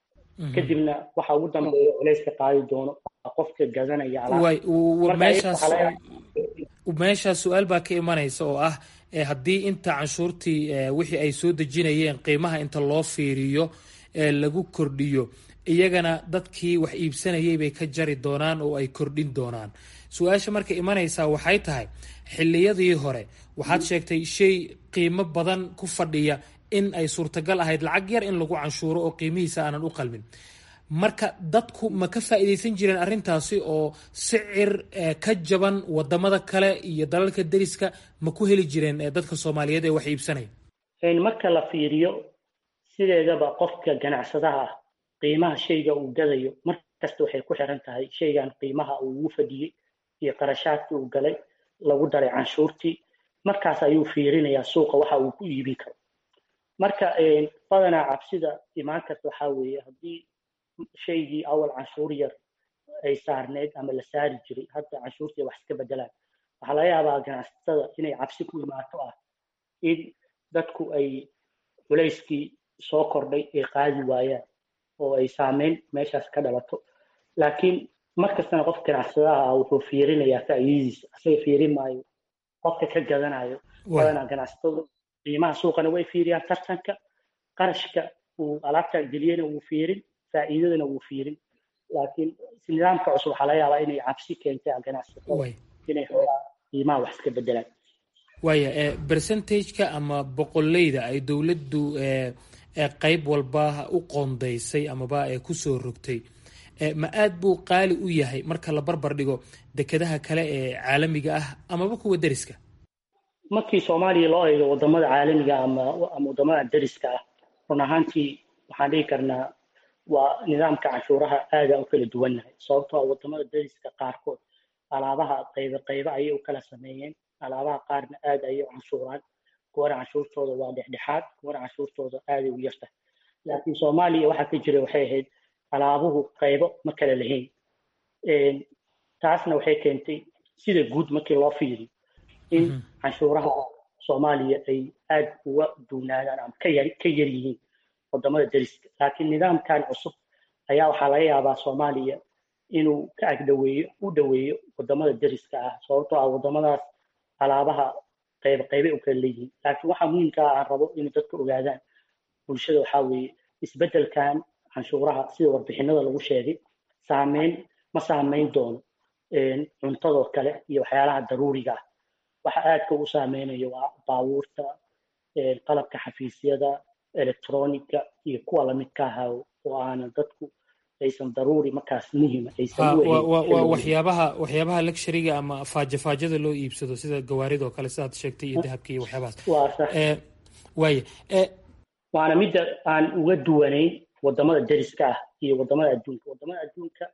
kadibna waxa ugu dambeeya culayska qaadi doono qofka gadanaya meeshaas su-aal baa ka imanaysa oo ah haddii inta canshuurtii wixii ay soo dejinayeen qiimaha inta loo fiiriyo lagu kordhiyo iyagana dadkii wax iibsanayay bay ka jari doonaan oo ay kordhin doonaan su-aasha marka imanaysaa waxay tahay xilliyadii hore waxaad sheegtay shay qiimo badan ku fadhiya in ay suurtagal ahayd lacag yar in lagu canshuuro oo qiimihiisa aanan u qalmin marka dadku ma ka faa'iidaysan jireen arrintaasi oo sicir ka jaban wadamada kale iyo dalalka deriska ma ku heli jireen dadka soomaaliyeed ee wax iibsanaya marka la fiiriyo sideedaba qofka ganacsadaha ah qiimaha shayga uu gadayo mar kasta waxay ku xiran tahay shaygan qiimaha uu ugu fadhiyey iyo qarashaadkii uu galay lagu daray canshuurtii markaas ayuu fiirinayaa suuqa waxa uu ku iibin karo marka badanaa cabsida imaan karta waxaa weeye haddii shaygii awal canshuur yar ay saarneyd ama la saari jiray hadda canshuurtii wax iska bedelaan waxaa laga yaabaa ganacsatada inay cabsi ku imaato ah in dadku ay culayskii soo kordhay ay qaadi waayaan oo ay saameyn meeshaas ka dhalato laakiin markastana qof ganacsadaha ah wuxuu fiirinayaa faa'iidadiisa asaga fiirin maayo qofka ka gadanayo badanaa ganacsatadu qiimaha suuqana way fiiriyaan tartanka qarashka uu alaabta geliyena wuu fiirin faa'iidadana wuu fiirin laakiin nidaamka cusub waxaa laga yaabaa inay cabsi keentay ganacsatada inay xoogaa qiimaha wax iska bedelaan waaya percentageka ama boqoleyda ay dowladdu qayb walba u qoondaysay amaba kusoo rogtay ma aad buu qaali u yahay marka la barbar dhigo dekedaha kale ee caalamiga ah amaba kuwa deriska markii soomaaliya loo eego wadamada caalamiga ama ama wadamada deriska ah run ahaantii waxaan dhihi karnaa waa nidaamka canshuuraha aada u kala duwannahay sababtoo ah wadamada deriska qaarkood alaabaha qaybe qaybe ayay u kala sameeyeen alaabaha qaarna aada ayay u canshuuraan kuwana canshuurtooda waa dhexdhexaad kuwana canshuurtooda aaday u yartahay laakiin soomaaliya waxaa ka jira waxay ahayd alaabuhu qaybo ma kala lahayn taasna waxay keentay sida guud markii loo fiiriyo in canshuuraha soomaaliya ay aad uga duunaadaan ama ka yar ka yar yihiin wadamada deriska laakiin nidaamkan cusub ayaa waxaa laga yaabaa soomaaliya inuu ka agdhaweeyo u dhoweeyo wadamada deriska ah sababtoo ah wadamadaas alaabaha qayb qaybay u kala leeyihiin laakiin waxaa muhiimka ah aan rabo inay dadka ogaadaan bulshada waxaa weeye isbeddelkan canshuuraha sida warbixinada lagu sheegay saameyn ma saameyn doono cuntadoo kale iyo waxyaalaha daruuriga ah waxa aadka u saameynayo waa baabuurta qalabka xafiisyada electronica iyo kuwa lamidka ahaa oo aanan dadku aysan daruuri markaas muhima aysan waa waxyaabaha waxyaabaha luxuriga ama faajafaajada loo iibsado sida gawaaridoo kale sidaad sheegtay iyo dahabka iyo waxyaabahaas waa sax waaya waana midda aan uga duwanayn wadamada deriska ah iyo wadamada adduunka wadamada adduunka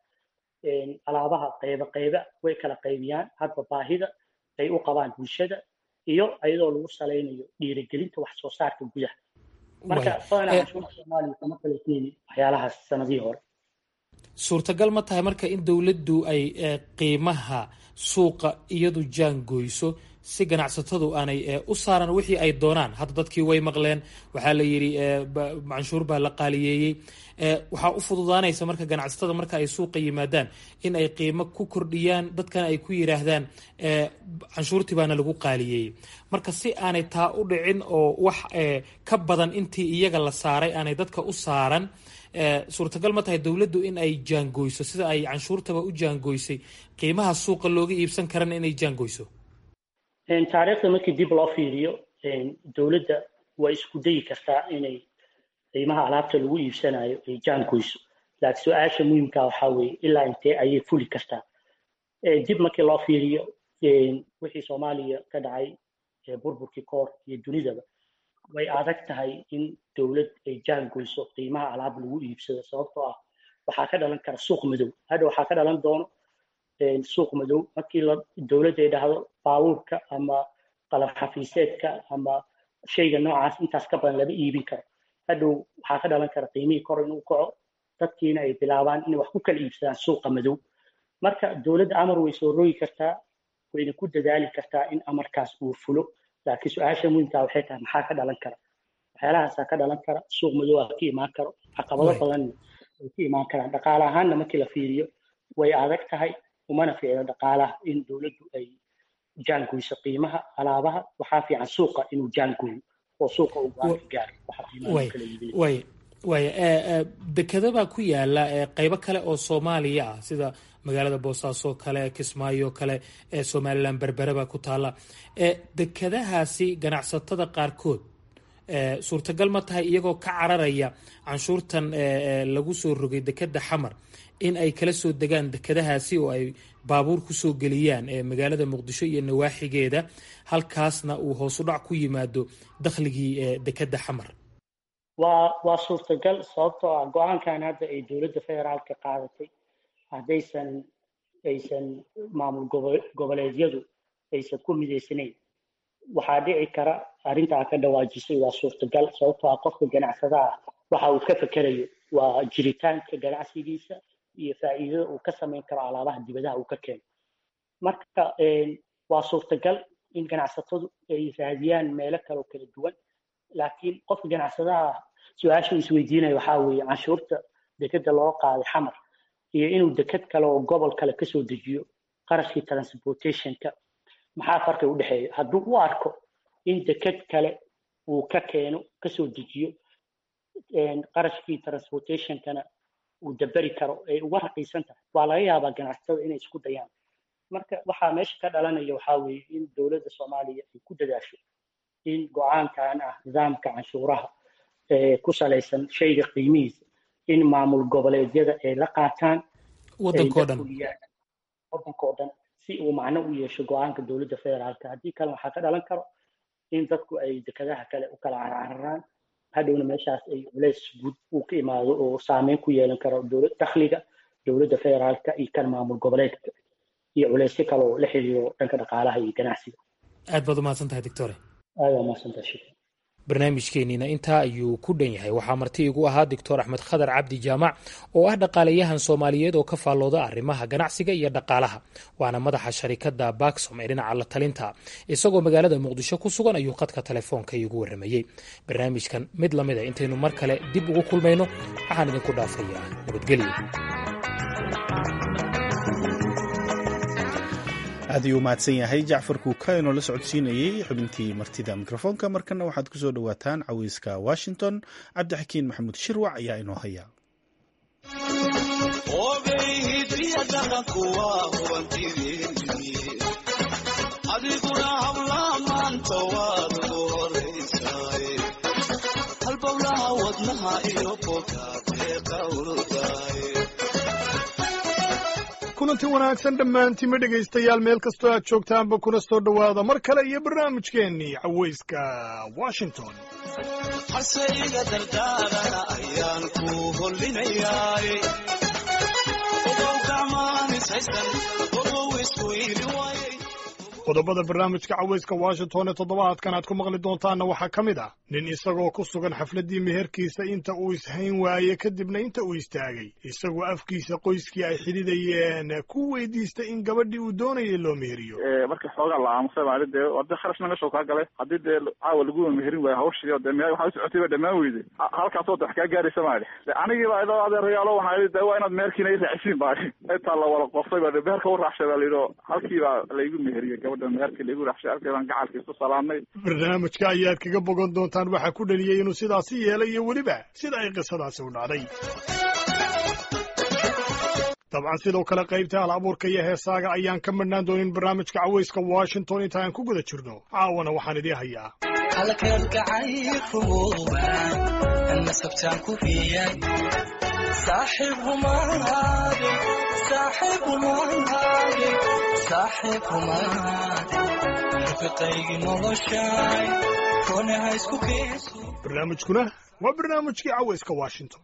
alaabaha qayba qayba way kala qaybiyaan hadba baahida ay u qabaan bulshada iyo iyadoo lagu salaynayo dhiirigelinta wax soo saarka gudaha marka badanaa canshuurta soomaaliya kama kala keeni waxyaalahaas sanadihii hore suurtagal ma tahay marka in dowladdu ay qiimaha suuqa iyadu jaangoyso si ganacsatadu aanay u saaran wixii ay doonaan hadda dadkii way maqleen waxaa la yidhi canshuur baa la qaaliyeeyey waxaa u fududaanaysa marka ganacsatada marka ay suuqa yimaadaan in ay qiimo ku kordhiyaan dadkana ay ku yidhaahdaan canshuurtii baana lagu qaaliyeeyey marka si aanay taa u dhicin oo wax ka badan intii iyaga la saaray aanay dadka u saaran suurtagal ma tahay dowladdu in ay jaangoyso sida ay canshuurtaba u jaangoysay qiimaha suuqa looga iibsan karana inay jaangoyso taariikhda markii dib loo fiiriyo dowladda waa isku dayi kartaa inay qiimaha alaabta lagu iibsanayo ay jaangoyso laakiin su-aasha muhiimka waxaa weeye ilaa intee ayay fuli kartaa dib markii loo fiiriyo wixii soomaaliya ka dhacay burburkii koor iyo dunidaba way adag tahay in dowlad ay jaangoyso qiimaha alaab lagu iibsado sababtoo ah waxaa ka dhalan kara suuq madow hadha waxaa ka dhalan doono suuq madow markii dowladda ay dhahdo baabuurka ama qalab xafiiseedka ama shayga noocaas intaas ka badan lama iibin karo hadhow waxaa ka dhalan kara qiimihii kor inuu kaco dadkiina ay bilaabaan inay wax ku kala iibsadaan suuqa madow marka dowladda amar way soo rogi kartaa wayna ku dadaali kartaa in amarkaas uu fulo laakiin su-aasha muhiimkaa waxay tahay maxaa ka dhalan kara waxyaalahaasaa ka dhalan kara suuq madow aa ka imaan karo caqabado badanna way ka imaan karaan dhaqaale ahaanna markii la fiiriyo way adag tahay umana fiicno dhaqaalaha in dowladdu ay jaangoyso qiimaha alaabaha waxaa fiican suuqa inuu jaangoyo oo suuqa uu go-aan ka gaaro waaya waaya dekeda baa ku yaala qeybo kale oo soomaaliya ah sida magaalada boosaaso kale kismaayo kale ee somalilan berbere baa ku taala dekedahaasi ganacsatada qaarkood suurtagal ma tahay iyagoo ka cararaya canshuurtan lagu soo rogay dekeda xamar in ay kala soo degaan dekedahaasi oo ay baabuur kusoo geliyaan magaalada muqdisho iyo nawaaxigeeda halkaasna uu hoosu dhac ku yimaado dakhligii dekeda xamar waa waa suurtagal sababtoo ah go-aankan hadda ay dowladda federaalka qaadatay haddaysan aysan maamul goboleedyadu aysan ku midaysanayn waxaa dhici kara arrintaa ka dhawaajisay waa suurtagal sababtoo ah qofka ganacsadaha waxa uu ka fekerayo waa jiritaanka ganacsigiisa iyo faa'iidada uu ka samayn karo alaabaha dibadaha uu ka keeno marka waa suurtagal in ganacsatadu ay raadiyaan meelo kale oo kala duwan laakiin qofka ganacsadaha su-aasha uu isweydiinayo waxaa weeye canshuurta dekeda loo qaaday xamar iyo inuu deked kale oo gobol kale kasoo dejiyo qarashkii transportationka maxaa farqi u dhexeeya hadduu u arko in deked kale uu ka keeno kasoo dejiyo qarashkii transportationkana uu daberi karo ay uga raqiisan tahay waa laga yaabaa ganacsatada inay isku dayaan marka waxaa meesha ka dhalanaya waxaa weeye in dowladda soomaaliya ay ku dadaasho in go-aankan ah nidaamka canshuuraha ku salaysan shayga qiimihiisa in maamul goboleedyada ay la qaataan wadankoo dhan wadankoo dhan si uu macno u yeesho go-aanka dowladda federaalka haddii kale waxaa ka dhalan karo in dadku ay dekadaha kale u kala carcararaan hadhowna meeshaas ay culays guud uu ka imaado oo saameyn ku yeelan karo dowlad dakhliga dowladda federaalka iyo kan maamul goboleedka iyo culaysyo kale oo la xiriiro dhanka dhaqaalaha iyo ganacsiga aad baad umahadsan tahay doctore aad waa mahadsantahay shukran barnaamijkeenniina intaa ayuu ku dhan yahay waxaa marti igu ahaa doctor axmed khadar cabdi jaamac oo ah dhaqaalayahan soomaaliyeed oo ka faallooda arrimaha ganacsiga iyo dhaqaalaha waana madaxa sharikadda baksom ee dhinaca la talinta isagoo magaalada muqdisho ku sugan ayuu khadka telefoonka iigu warramayey barnaamijkan mid lamid a intaynu mar kale dib ugu kulmayno waxaan idinku dhaafayaa nabadgelyo aad ayuu mahadsan yahay jacfar kuuka inoo la socodsiinayey xubintii martida mikrofoonka markana waxaad ku soo dhowaataan caweyska washington cabdixakiin maxamuud shirwac ayaa inoo haya kulanti wanaagsan dhammaantiima dhegaystayaal meel kastoo aad joogtaanba kuna soo dhowaada mar kale iyo barnaamijkeennii cawayska washington haseyga dardaarana ayaan ku hollinayaay qodobada barnaamijka cawayska washington ee toddobaadkan aad ku maqli doontaanna waxaa ka mid ah nin isagoo ku sugan xafladdii meherkiisa inta uu ishayn waaye kadibna inta uu istaagay isagoo afkiisa qoyskii ay xidhidayeen ku weydiistay in gabadhii uu doonayay loo meheriyo markii xoogaa la aamusay maali dee ade kharashna meeshau kaa galay haddii dee caawa laguwa meherin waayo hawshii o dee me waxaa u socotay ba dhammaan weyday halkaasoo de wax kaa gaaraysa maali de anigiiba idoo adeerayaalo waxaa de waa inaad meherkiina i raacisiin baali intaa la wada qoftay ba meherka u raacshay baa layidhi halkiibaa laygu meheriyey gabadha meherkii laygu raacshay halkii baan gacalkii isu salaamnay barnaamijka ayaad kaga bogan doontaan waxaa ku dhaliyey inuu sidaasi yeelay iyo weliba sida ay qisadaasi u dhacday dabcan sidoo kale qaybta hal abuurka iyo heesaaga ayaan ka madhnaan doonin barnaamijka cawayska washington inta aan ku guda jirno caawana waxaan idii hayaa barnaamijkuna waa barnaamijkii cawayska washington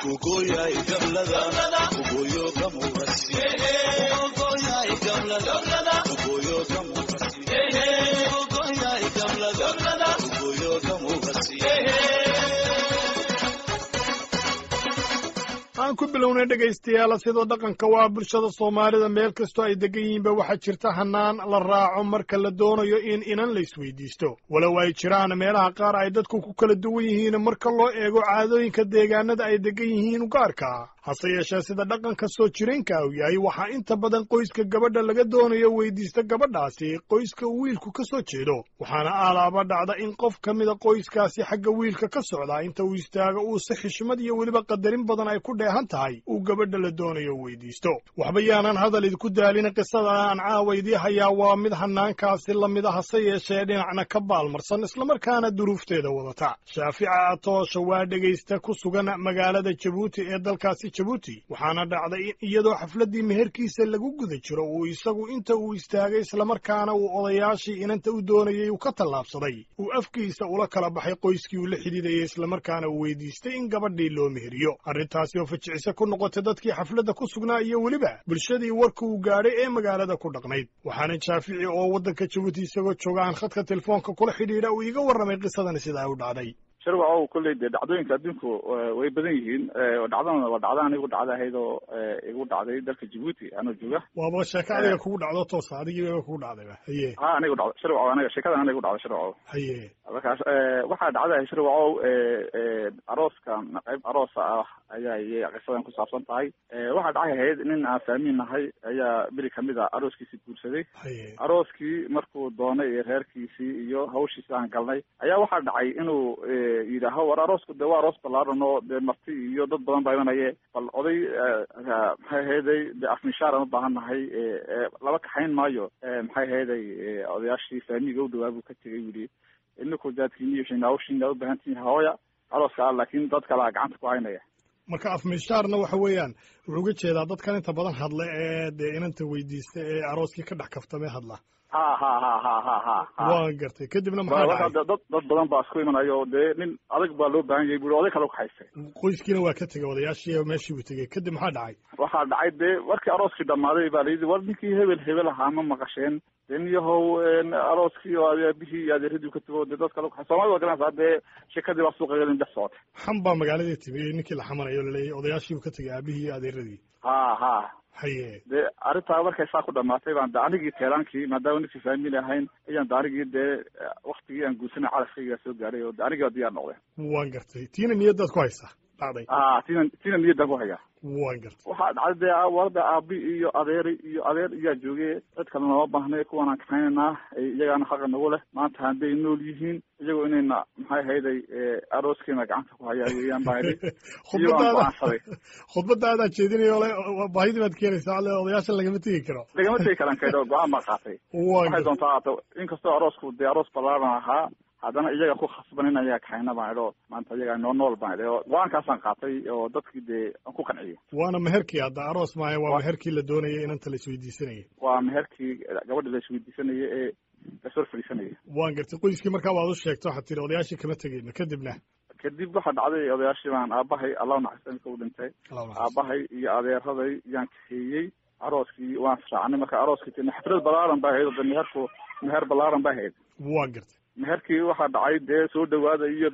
aan ku bilownay dhegaystayaal sidoo dhaqanka waa bulshada soomaalida meel kastoo ay degan yihiinba waxaa jirta hanaan la raaco marka la doonayo in inan la isweydiisto walow ay jiraan meelaha qaar ay dadku ku kala duwan yihiin marka loo eego caadooyinka deegaanada ay degan yihiin gaarka hase yeeshee sida dhaqanka soo jireenka uu yahay waxaa inta badan qoyska gabadha laga doonayo weydiista gabadhaasi qoyska uu wiilku ka soo jeedo waxaana aalaaba dhacda in qof ka mida qoyskaasi xagga wiilka ka socdaa inta uu istaago uu si xishmad iyo weliba qadarin badan ay ku dheehan tahay uu gabadha la doonayo weydiisto waxba yaanan hadal idinku daalin qisada aan caawa idii hayaa waa mid hanaankaasi la mid a hase yeeshee dhinacna ka baalmarsan islamarkaana duruufteeda wadata shaafica atoosha waa dhegaysta ku sugan magaalada jabuuti ee dalkaasi jabuuti waxaana dhacday in iyadoo xafladdii meherkiisa lagu guda jiro uu isagu inta uu istaagay islamarkaana uu odayaashii inanta u doonayay uu ka tallaabsaday uu afkiisa ula kala baxay qoyskii uu la xidhiidayay islamarkaana uu weydiistay in gabadhii loo meheriyo arrintaasi oo fajicise ku noqotay dadkii xafladda ku sugnaa iyo weliba bulshadii warka uu gaadhay ee magaalada ku dhaqnayd waxaana shaafici oo waddanka jabuuti isagoo jooga aan khadka telefoonka kula xidhiidha uu iiga warramay qisadani sidaa u dhacday sharwacow kolley dee dhacdooyinka adduunku way badan yihiin dhacdana waa dhacda anigu dhacda ahayd oo igu dhacday dalka jabuuti anoo jooga waaba sheeko adiga kugu dhacdo toosa adigiiba kugu dhacdayba haye ha anigu dhacdo sharwacow aniga sheekadan aniga igu dhacda sharwacow haye markaas waxaa dhacday sharwacow arooskan qayb aroosa ah ayaa iyay qisadan ku saabsan tahay waxaa dhacay ahayd nin aan fahmin nahay ayaa beri kamid a arooskiisii guursaday arooskii markuu doonay iyo reerkiisii iyo hawshiisi aan galnay ayaa waxaa dhacay inuu yidhaaho war aroosku de waa aroos ballaaran oo dee marti iyo dad badan baa imanaye bal oday maxay ahayday de afmishaar aan u baahan nahay laba kaxayn maayo maxay ahayday odayaashii faamiga u dhawaa buu ka tegay yidhi ininku daadkiiniyo shinawshin aa u baahantihin hooya arooska ah laakiin dad kalea gacanta ku haynaya marka afmishaarna waxa weeyaan wuxuu uga jeedaa dadkan inta badan hadla ee dee inanta weydiista ee arooskii ka dhex kaftamee hadla ha ha ha ha ha ha ha waan gartay kadibna maxaa marka dhacay dad dad badan baa isku imanayo dee nin adag baa loo baahan yahay buri oday kale ukaxaystay qoyskiina waa ka tegay odayaashii meeshii buu tegey kadib maxaa dhacay waxaa dhacay dee markii arooskii dhammaaday baa layidhi war ninkii hebel hebel ahaa ma maqasheen dee niyahow arooskii oo aabihii iyo adeeradii ka tago dee dad kale ukaxay soomaalida waa garanaysaa dee shekadii baa suuqa gelin dhex socotay xam baa magaaladii timi ninkii la xamanayo laleeyahy odayaashii buu ka tegay aabihii iyo adeeradii ha ha haye dee arrintaa markay saa ku dhamaatay baan de anigii teelaankii maadaama ninkii faamili ahayn ayaan de anigii dee waktigii aan guursanay calafkaygaa soo gaaray oo de anigii baa diyaar noqday waan gartay tiina niyadaad ku haysaa dhacday a tina tina niyaddaan ku hayaa waan gartay waxaa dhacday dee warda aabi iyo adeeri iyo adeer iyaa joogay cid kale nooma baahnay kuwan aan kaxaynaynaa iyagaana xaqa nagu leh maanta hadday nool yihiin iyagoo inayna maxay hayday arooskeena gacanta ku hayaa weeyaan baa idhi iyo aan go-aansaday khudbadaadaa jeedinayo le baahidii baad keenaysaa le odayaashan lagama tegi karo lagama tegi karan kaydho go-aan baan qaatay waan waxay doontaa haato inkastoo aroosku dee aroos ballaaran ahaa haddana iyaga ku khasban in ayaa kaxayna baan idho maanta iyaga noo nool baan idhi oo go-aankaasaan qaatay oo dadkii dee aan ku qanciyay waana meherkii hadda aroos maayo waa meherkii la doonayay inanta la isweydiisanayay waa meherkii gabadha la isweydiisanaya ee lasor fadhiisanaya waan gartay qoyskii markaa waad u sheegto waxaad tiri odayaashii kama tegeyno kadibna kadib waxaa dhacday odayaashii baan aabahay allahu naxariista imika u dhintay aabahay iyo adeeraday yaan kaxeeyey arooskii waan israacnay marka arooskii tina xaflad balaaran baa ahayd oo de meherku meher balaaran baa ahayd waan gartay meherkii waxaa dhacay dee soo dhawaada iyo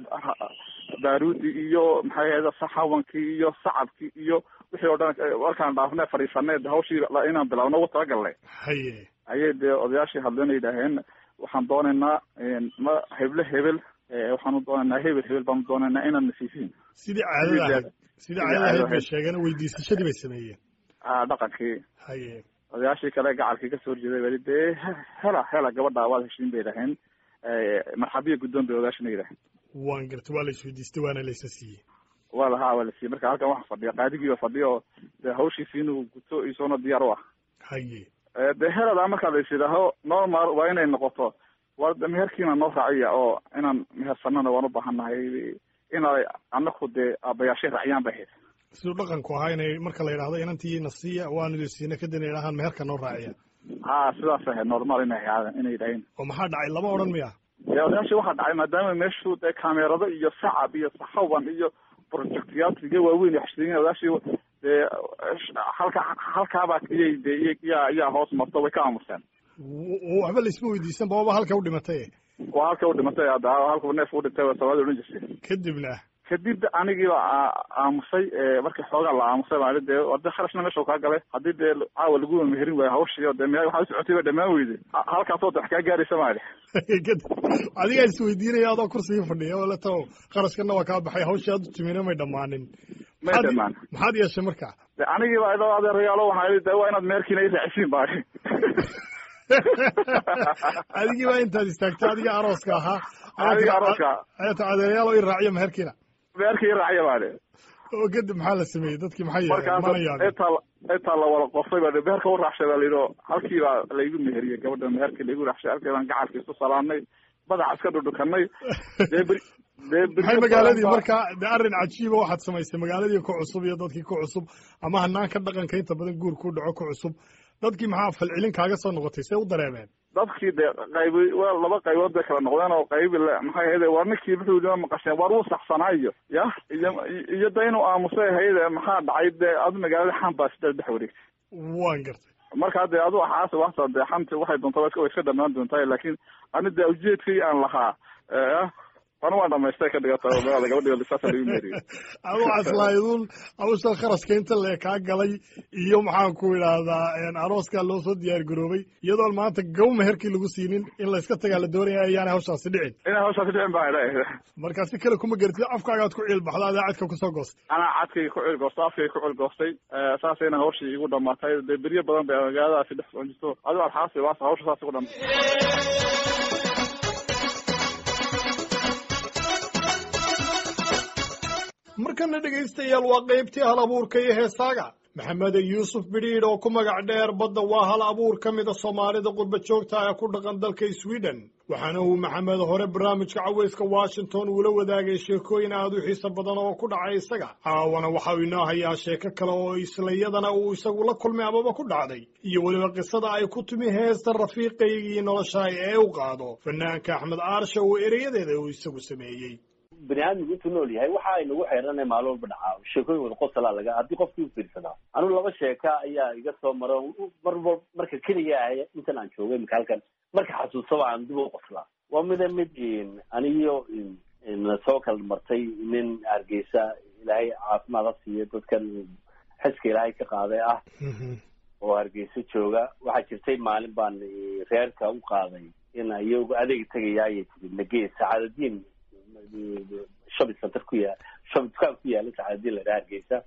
baaruudi iyo maxay ahayd saxawankii iyo sacabkii iyo wixii oo dhan markaan dhaafne fadhiisanay de hawshii inaan bilaabno ugu talagalnay haye ayay dee odayaashii hadleen yidhaaheen waxaan doonaynaa ma heble hebel waxaanu doonaynaa hebel hebel baanu doonaynaa inaan nasiisiin sidii caadada ahayd sidii caadada ahayd bay sheegeen weydiisashadii bay sameeyeen a dhaqankii haye odayaashii kale gacalkii kasoo horjeeday bali dee hela hela gabadha waad heshiin bay dhaheen marxabiya guddoon bay odayaashina yidhaheen waan gartay waa la isweydiistay waana laysa siiyey waa lahaa waa la siiyey marka halkan waxa fadhiya qaadigiiba fadhiya oo dee hawshiisi inuu guto isoona diyaar u ah haye dee heladaa markaa la is yidhaaho normal waa inay noqoto war meherkiina noo raaciya oo inaan mehersanana waan u baahannahay inay anaku dee aabayaashay raaciyaan bay ahayd siduu dhaqanku ahaa inay marka la yidhahdo inantiina siiya waanu idin siina kadibna yidhahaan meherka noo raaciya ha sidaas ahayd normal inay ahaadeen inay yidhaheen oo maxaa dhacay lama odhan miya dee odayaashii waxaa dhacay maadaama meeshu dee kaamerado iyo sacab iyo saxawan iyo projectyaal waaweyn waxshidin odayaashii dee halka halkaabaa iyay dee yaa yaa hoos marto way ka aamuseen waxba laisma weydiisan ba waba halka u dhimatay waa halka u dhimatay hadda halka neef u dhintay waa soomaalida odhan jirtay kadibna kadib anigiiba aamusay markii xoogaa la aamusay baa dee orde kharashna meesha kaa galay haddii dee caawa lagu meherin waayo hawshii oo dee me waxaa usocotay ba dhamaan weyday halkaasoo de wax kaa gaaraysa maali adigaa isweydiinaya adoo kursigii fadhiya oo leto qarashkana waa kaa baxay hawshii aad u timina may dhammaanin may dhamaan maxaad yeeshay marka de anigiiba idoo adeerayaalo waxaa de waa inaad meherkiina i raacisiin baa adigii baa intaad istaagtay adiga arooska ahaa adiga arooska ayata adeerayaal oo i raaciya meherkiina meherkii i raaciya baa de oo kadib maxaa la sameeyey dadkii maxay markaas mana yaabin intaa intaa la wada qofay baa meherka u raacshay baa layidhi halkii baa laygu meheriyey gabadha meherkii laygu raacshay halkii baan gacalkii isu salaamnay madaxa iska dhudhukanay dee beri dee maxay magaaladii marka de arrin cajiiba waxaad samaysay magaaladii ku cusub iyo dadkii ku cusub ama hanaanka dhaqanka inta badan guur ku dhaco ku cusub dadkii maxaa falcelin kaaga soo noqotay see u dareemeen dadkii dee qaybi waa laba qaybood bay kala noqdeen oo qaybi le maxay ahayde war ninkii wuxuu yidhi ma maqasheen war wuu saxsanaa iyo ya iyo iyo de inuu aamusay ahayde maxaa dhacay dee adu magaalada xan baa sideed dhex wareegtay waan gartay markaa dee adu waxaas waxta dee xanti waxay doontaa way iska way iska dhamaan doontaa laakiin ani dee ujeedkii aan lahaa anu waan dhamaystay ka dhigata magaalada gabadhi lisaasa lagu meeriyo adu aslaaydun hawsha kharashka inta lee kaa galay iyo maxaan ku idhaahdaa arooskaa loo soo diyaar garoobay iyadoon maanta gaw meherkii lagu siinin in layska tagaa la doonaya ayaanay hawshaasi dhicin inay hawshaasi dhicin baa idha markaa si kale kuma garatid afkaagaad ku ciilbaxda adaa cadka kusoo goostay anaa cadkayga ku cilgoostay afkayga ku cilgoostay saasayna hawshii igu dhamaatay dee beryo badan bay magaaladaasi dhex socon jirto adigo alxaasi waas hawsha saas igu dhamaatay markana dhegaystayaal waa qaybtii hal abuurka iyo heesaaga maxamed yuusuf bidhiidh oo ku magac dheer badda waa hal abuur ka mida soomaalida qurba joogta ee ku dhaqan dalka sweden waxaana uu maxamed hore barnaamijka caweyska washington uula wadaagay sheekooyin aad u xiiso badan oo ku dhacay isaga caawana waxa uu inoo hayaa sheeko kale oo islayadana uu isagu la kulmay amaba ku dhacday iyo weliba qisada ay ku timi heesta rafiiqaygii noloshaay ee u qaado fanaanka axmed aarsha oo ereyadeeda uu isagu sameeyey bani aadmigu intuu nool yahay waxa ay nagu xeeranay maalin walba dhacaa sheekooyin wada qosalaa laga haddii qofkii u fiirsadaa anu laba sheeka ayaa iga soo maro marba marka keliga ah intan aan joogay imika halkan marka xasuusaba aan dib u qoslaa waa mida mid aniyo soo kala martay nin hargeysa ilaahay caafimaad ha siiyo dadkan xiska ilaahay ka qaaday ah oo hargeysa jooga waxaa jirtay maalin baan reerka u qaaday in iyagu adeeg tegaya ayay tiri nagee sacaadadiin shopping center ku yaa shopping dukaan ku yaala sacaadadiin la dhaha hargeysa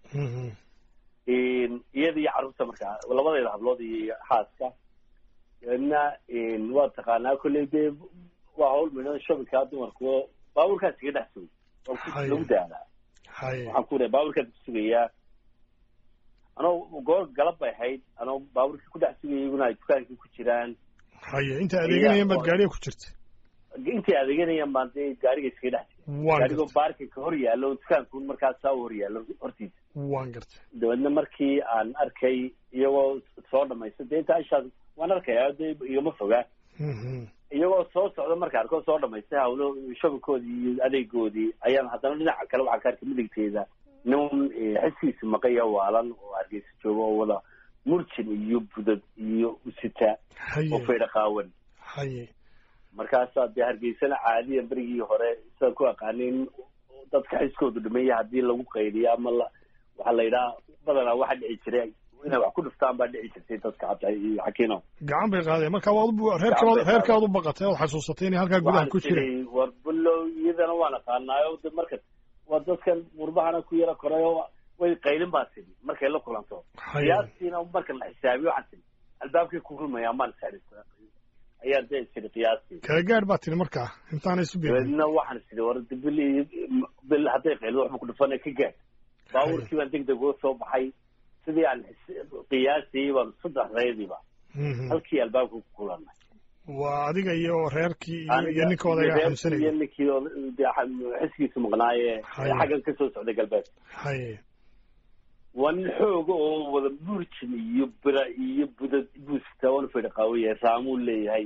iyada iyo carruurta markaa labadeeda hablood iyo xaaska na waa taqaanaa kolley dee waa hawl midhan shoppingkaa dumarku baabuurkaas iga dhex sugay oo lagu daadaa waxaan ku raa baabuurkaas ku sugayaa anoo goor galab bay ahayd anoo baabuurkii ku dhex sugaya iyaguna ay dukaankii ku jiraan haye inta adeeganayaan baad gaariga ku jirta intay adeeganayaan baan dee gaariga iskaga dhex jiray gaarigoo baarkinka hor yaallo dukaanku markaas saa u hor yaallo hortiisa waan gartay dabeedna markii aan arkay iyagoo soo dhamaysta dee inta ishaas waan arkayaa dee igama fogaa iyagoo soo socda marka arkoo soo dhamaystay hawlo shababkoodii iyo adeegoodii ayaan haddana dhinaca kale waxaan ka arkay midigteeda nin xiskiisa maqaya waalan oo hargeysa jooga oo wada murjin iyo budad iyo usita oo faydha qaawan haye markaasaa dee hargeysana caadiyan berigii hore sidaan ku aqaanin dadka xiskoodu dhimaya haddii lagu qaydiyo ama la waxaa la yidhaha badanaa waxa dhici jiray inay wax ku dhiftaan baa dhici jirtay dadka xataa iyo xakiino gacan bay qaadeen marka waad reerkaad reerkaad u baqatay ood xasuusatay inay halkaa gudaha ku jireen war bulow iyadana waan aqaanaayo de marka waa dadkan qurbahana ku yara korayo way qaylin baa tiri markay la kulanto qiyaastiina marka la xisaabiyo waxaan tiri albaabkay ku kulmaya maan saris ayaa dee tiri qiyaastii kala gaadh baa tiri markaa intaanay isu beerin dabeedna waxaan tiri war bil bil hadday qaylido waxba ku dhufana ka gaadh baabuurkii baan deg deg uga soo baxay sidii aan qiyaasiyey baan saddex reediba halkii albaabka ku kulanay waa adiga iyo reerkii iyo iyo ninka odagaa xamsanaya iyo ninkii xiskiisa maqnaaye xaggan ka soo socday galbeed haye waa nin xooga oo wada burjin iyo bira iyo budad buusta wana fadhi qaawaya raamuu leeyahay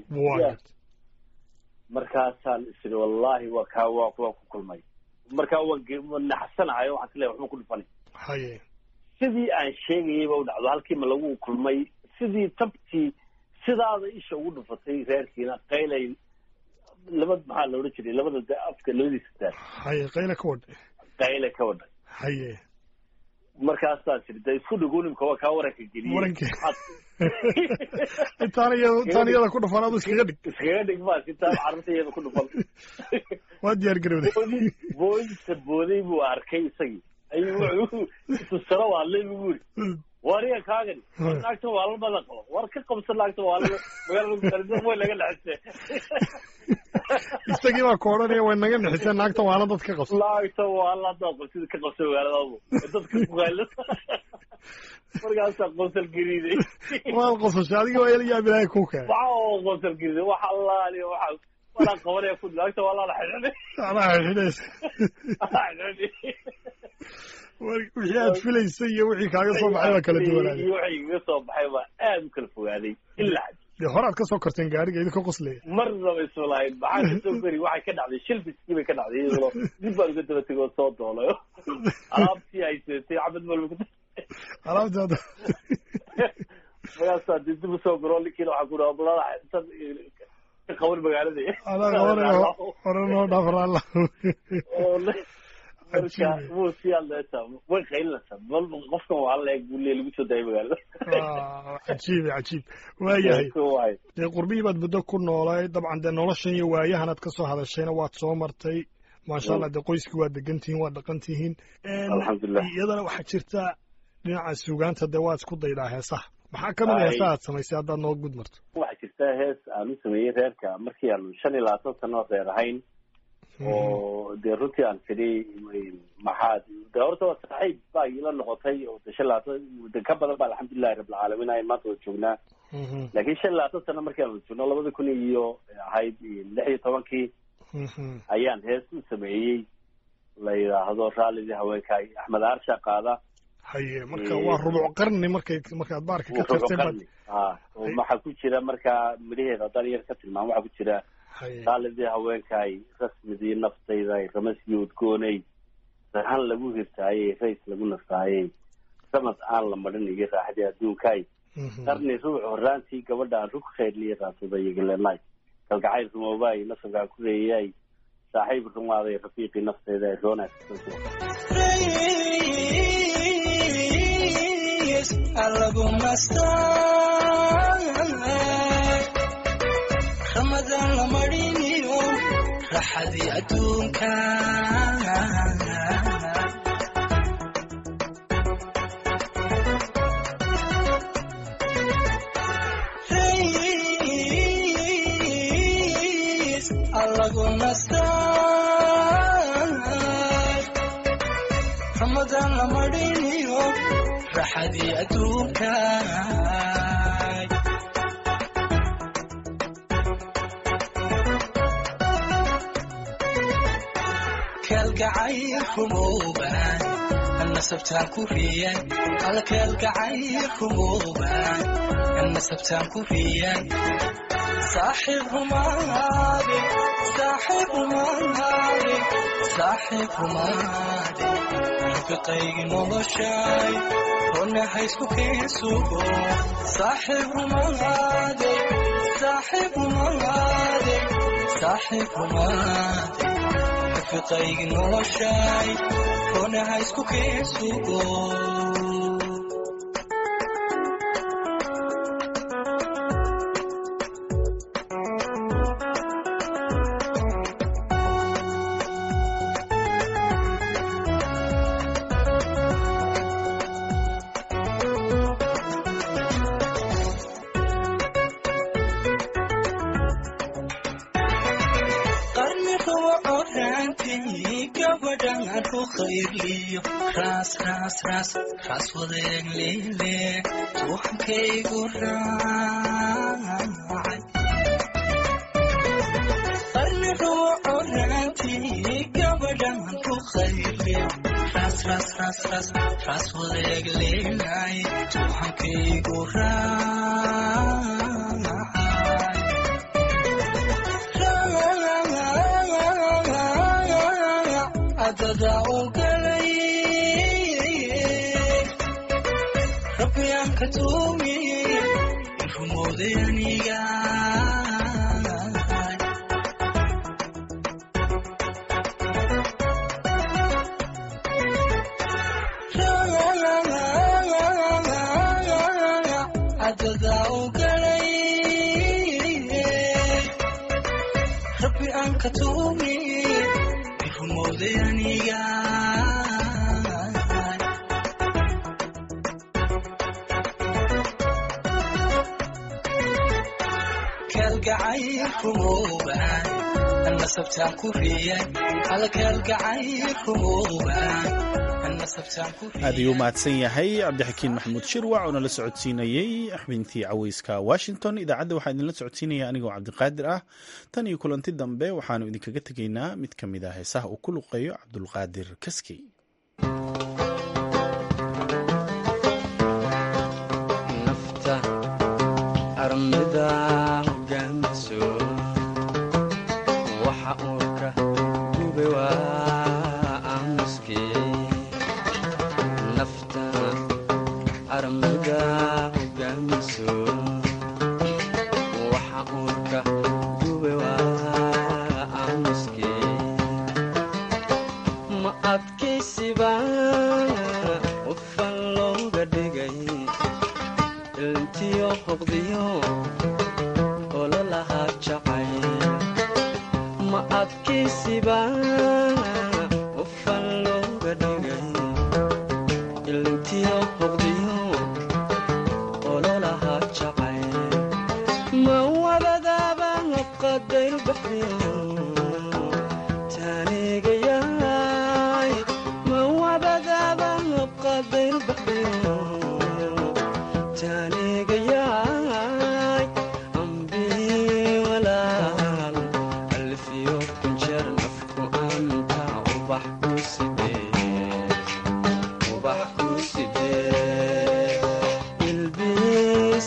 markaasaan isiri wallahi waa kaa waa waa ku kulmay markaa waan naxsanahayo waxaan isleeyahay waxba ku dhufanay haye sidii aan sheegayayba u dhacdo halkiima lagu kulmay sidii tabtii sidaada isha ugu dhufatay reerkiina qaylay laba maxaa la odhan jiray labada de afka labadiisa daal haye qayla ka wadhay qayle ka wadhay haye markaasaa tiri de isku dhigo nimka waa kaa waranka geliyey waranka intaan iyada intaan iyada ku dhufan adu iskaga dhig iskaga dhig maas intaan carruurta iyada ku dhufan waa diyaar garowday boodisa booday buu arkay isagii ayuu wuxuu tusaro waa le buu yiri wariga kaagani naagta waa la badan qabo war ka qabsan naagta waa la magaalada way naga dhexisee isagii baa ku odhanaya way naga dhexisee naagta waala dad ka qabsan naagta waa la dad qabsida ka qabsan magaaladaadu dadka ku qayla markaasaa qosal gariiday waad qosashay adiga waa ila yaab ilaahay kuu keenay waxa oo qosal gariiday waxa allaali waxa walaa qabanaya ku naagta waa la xidhiidhay anaa xidhiidhaysa wixii aad filaysay iyo wixii kaaga soo baxay baa kala duwanaaday iyo wixii kaga soo baxay baa aad u kala fogaaday ilaa dee horaad ka soo korteen gaariga idinka qoslaya marnaba isu lahayn maxaa kasoo gari waxay ka dhacday shilbiskii bay ka dhacday iyadoo dib baan uga daba tegoo soo doolayo alaabtii ay seetay cabad malba alaabtaada markaasaa dib dib usoo garo ninkiina waxaa ku dhaha balada intan ka qaban magaalada adaa qabanaya hore noo dhaafaraala marka wuu sii hadlaysaa way qaylinaysaa bal qofkan waa la eeg buu lee lagu soo daayay magaalada cajiib cajiib waayahay dee qurbihii baad muddo ku noolay dabcan dee noloshan iyo waayahan aad kasoo hadashayna waad soo martay maasha allah dee qoyskii waad degan tihiin waad dhaqan tihiin alxamdulilah iyadana waxaa jirta dhinaca suugaanta dee waad isku daydaa heesaha maxaa kamid a heesaha aad samaysay haddaad noo gud marto waxaa jirta hees aan u sameeyey reerka markii aanu shan iyo labaatan sano reer ahayn oo dee runtii aan tidhi maxaad de horta waa saaxiib baa ila noqotay oo de shan labaatan de ka badan ba alxamdulilahi rabbilcaalamiin ay maanta wada joognaa laakiin shan labaatan sano markaan wada joogno labada kun iyo ahayd lix iyo tobankii ayaan hees u sameeyey la yidhaahdo raallidii haweenkaay axmed aarsha qaada haye marka waa rubuc qarni markay markaad baarka ka tagtay qarni a oo waxaa ku jira markaa midhaheeda haddaan yar ka tilmaamo waxaa ku jira raallidii haweenkaay rasmidii naftayday ramasii udgoonay sahan lagu hirtaayey rays lagu nastaayey samad aan la marin iyo raaxdii adduunkaay qarni ruuc horaantii gabadhaan rug khayrliya raatuday igaleenay kalgacayl rumoobaay nasabkaa ku reeyay saaxiib rumaaday rafiiqii nafteyda ee roonaas alagu nastaa ramadaan la mariniyo raxadii adduunka alagu nastaa ramadaan la mariniyo raxadii adduunka kalgacayl rumooban nasabtaan ku riyan alkalgacayl rumooban nasabtaan ku riyan saaxiib rumaade saaxiib rumaade saaxiib rumaade rafiqaygi noloshay ronna haysku keensugo saaxiib rumaade saaxiib rumaade saaxiib rumaade rafiqaygi noloshay ronna haysku keensugo ras ras ras ras wadeeg leele tuuxankaygu raacay qarni ruuco raantii gabadhan ku khayle ras ras ras ras ras wadeeg leelay tuuxankaygu raacay adada ugalay rabbiyaanka tuumi rumooday aniga adada ugalay rabbi aan ka tuumi rumooday aniga kalgacayl rumooban nasabtaan ku riyan alkalgacayl rumooban aad ayuu mahadsan yahay cabdixakiin maxamuud shirwac oo nala socodsiinayey xubintii caweyska washington idaacadda waxaa idinla socodsiinaya anigoo cabdiqaadir ah tan iyo kulanti dambe waxaanu idinkaga tegaynaa mid ka mid ah heesaha uu ku luqeeyo cabdulqaadir kaskey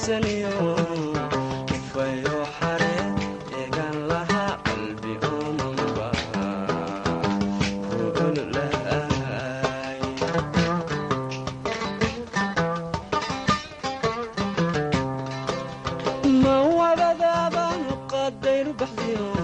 iibsaniyo ufayo xare eegan lahaa qalbi oomanba kuululaay ma wadadaaba qadayru baxdiyo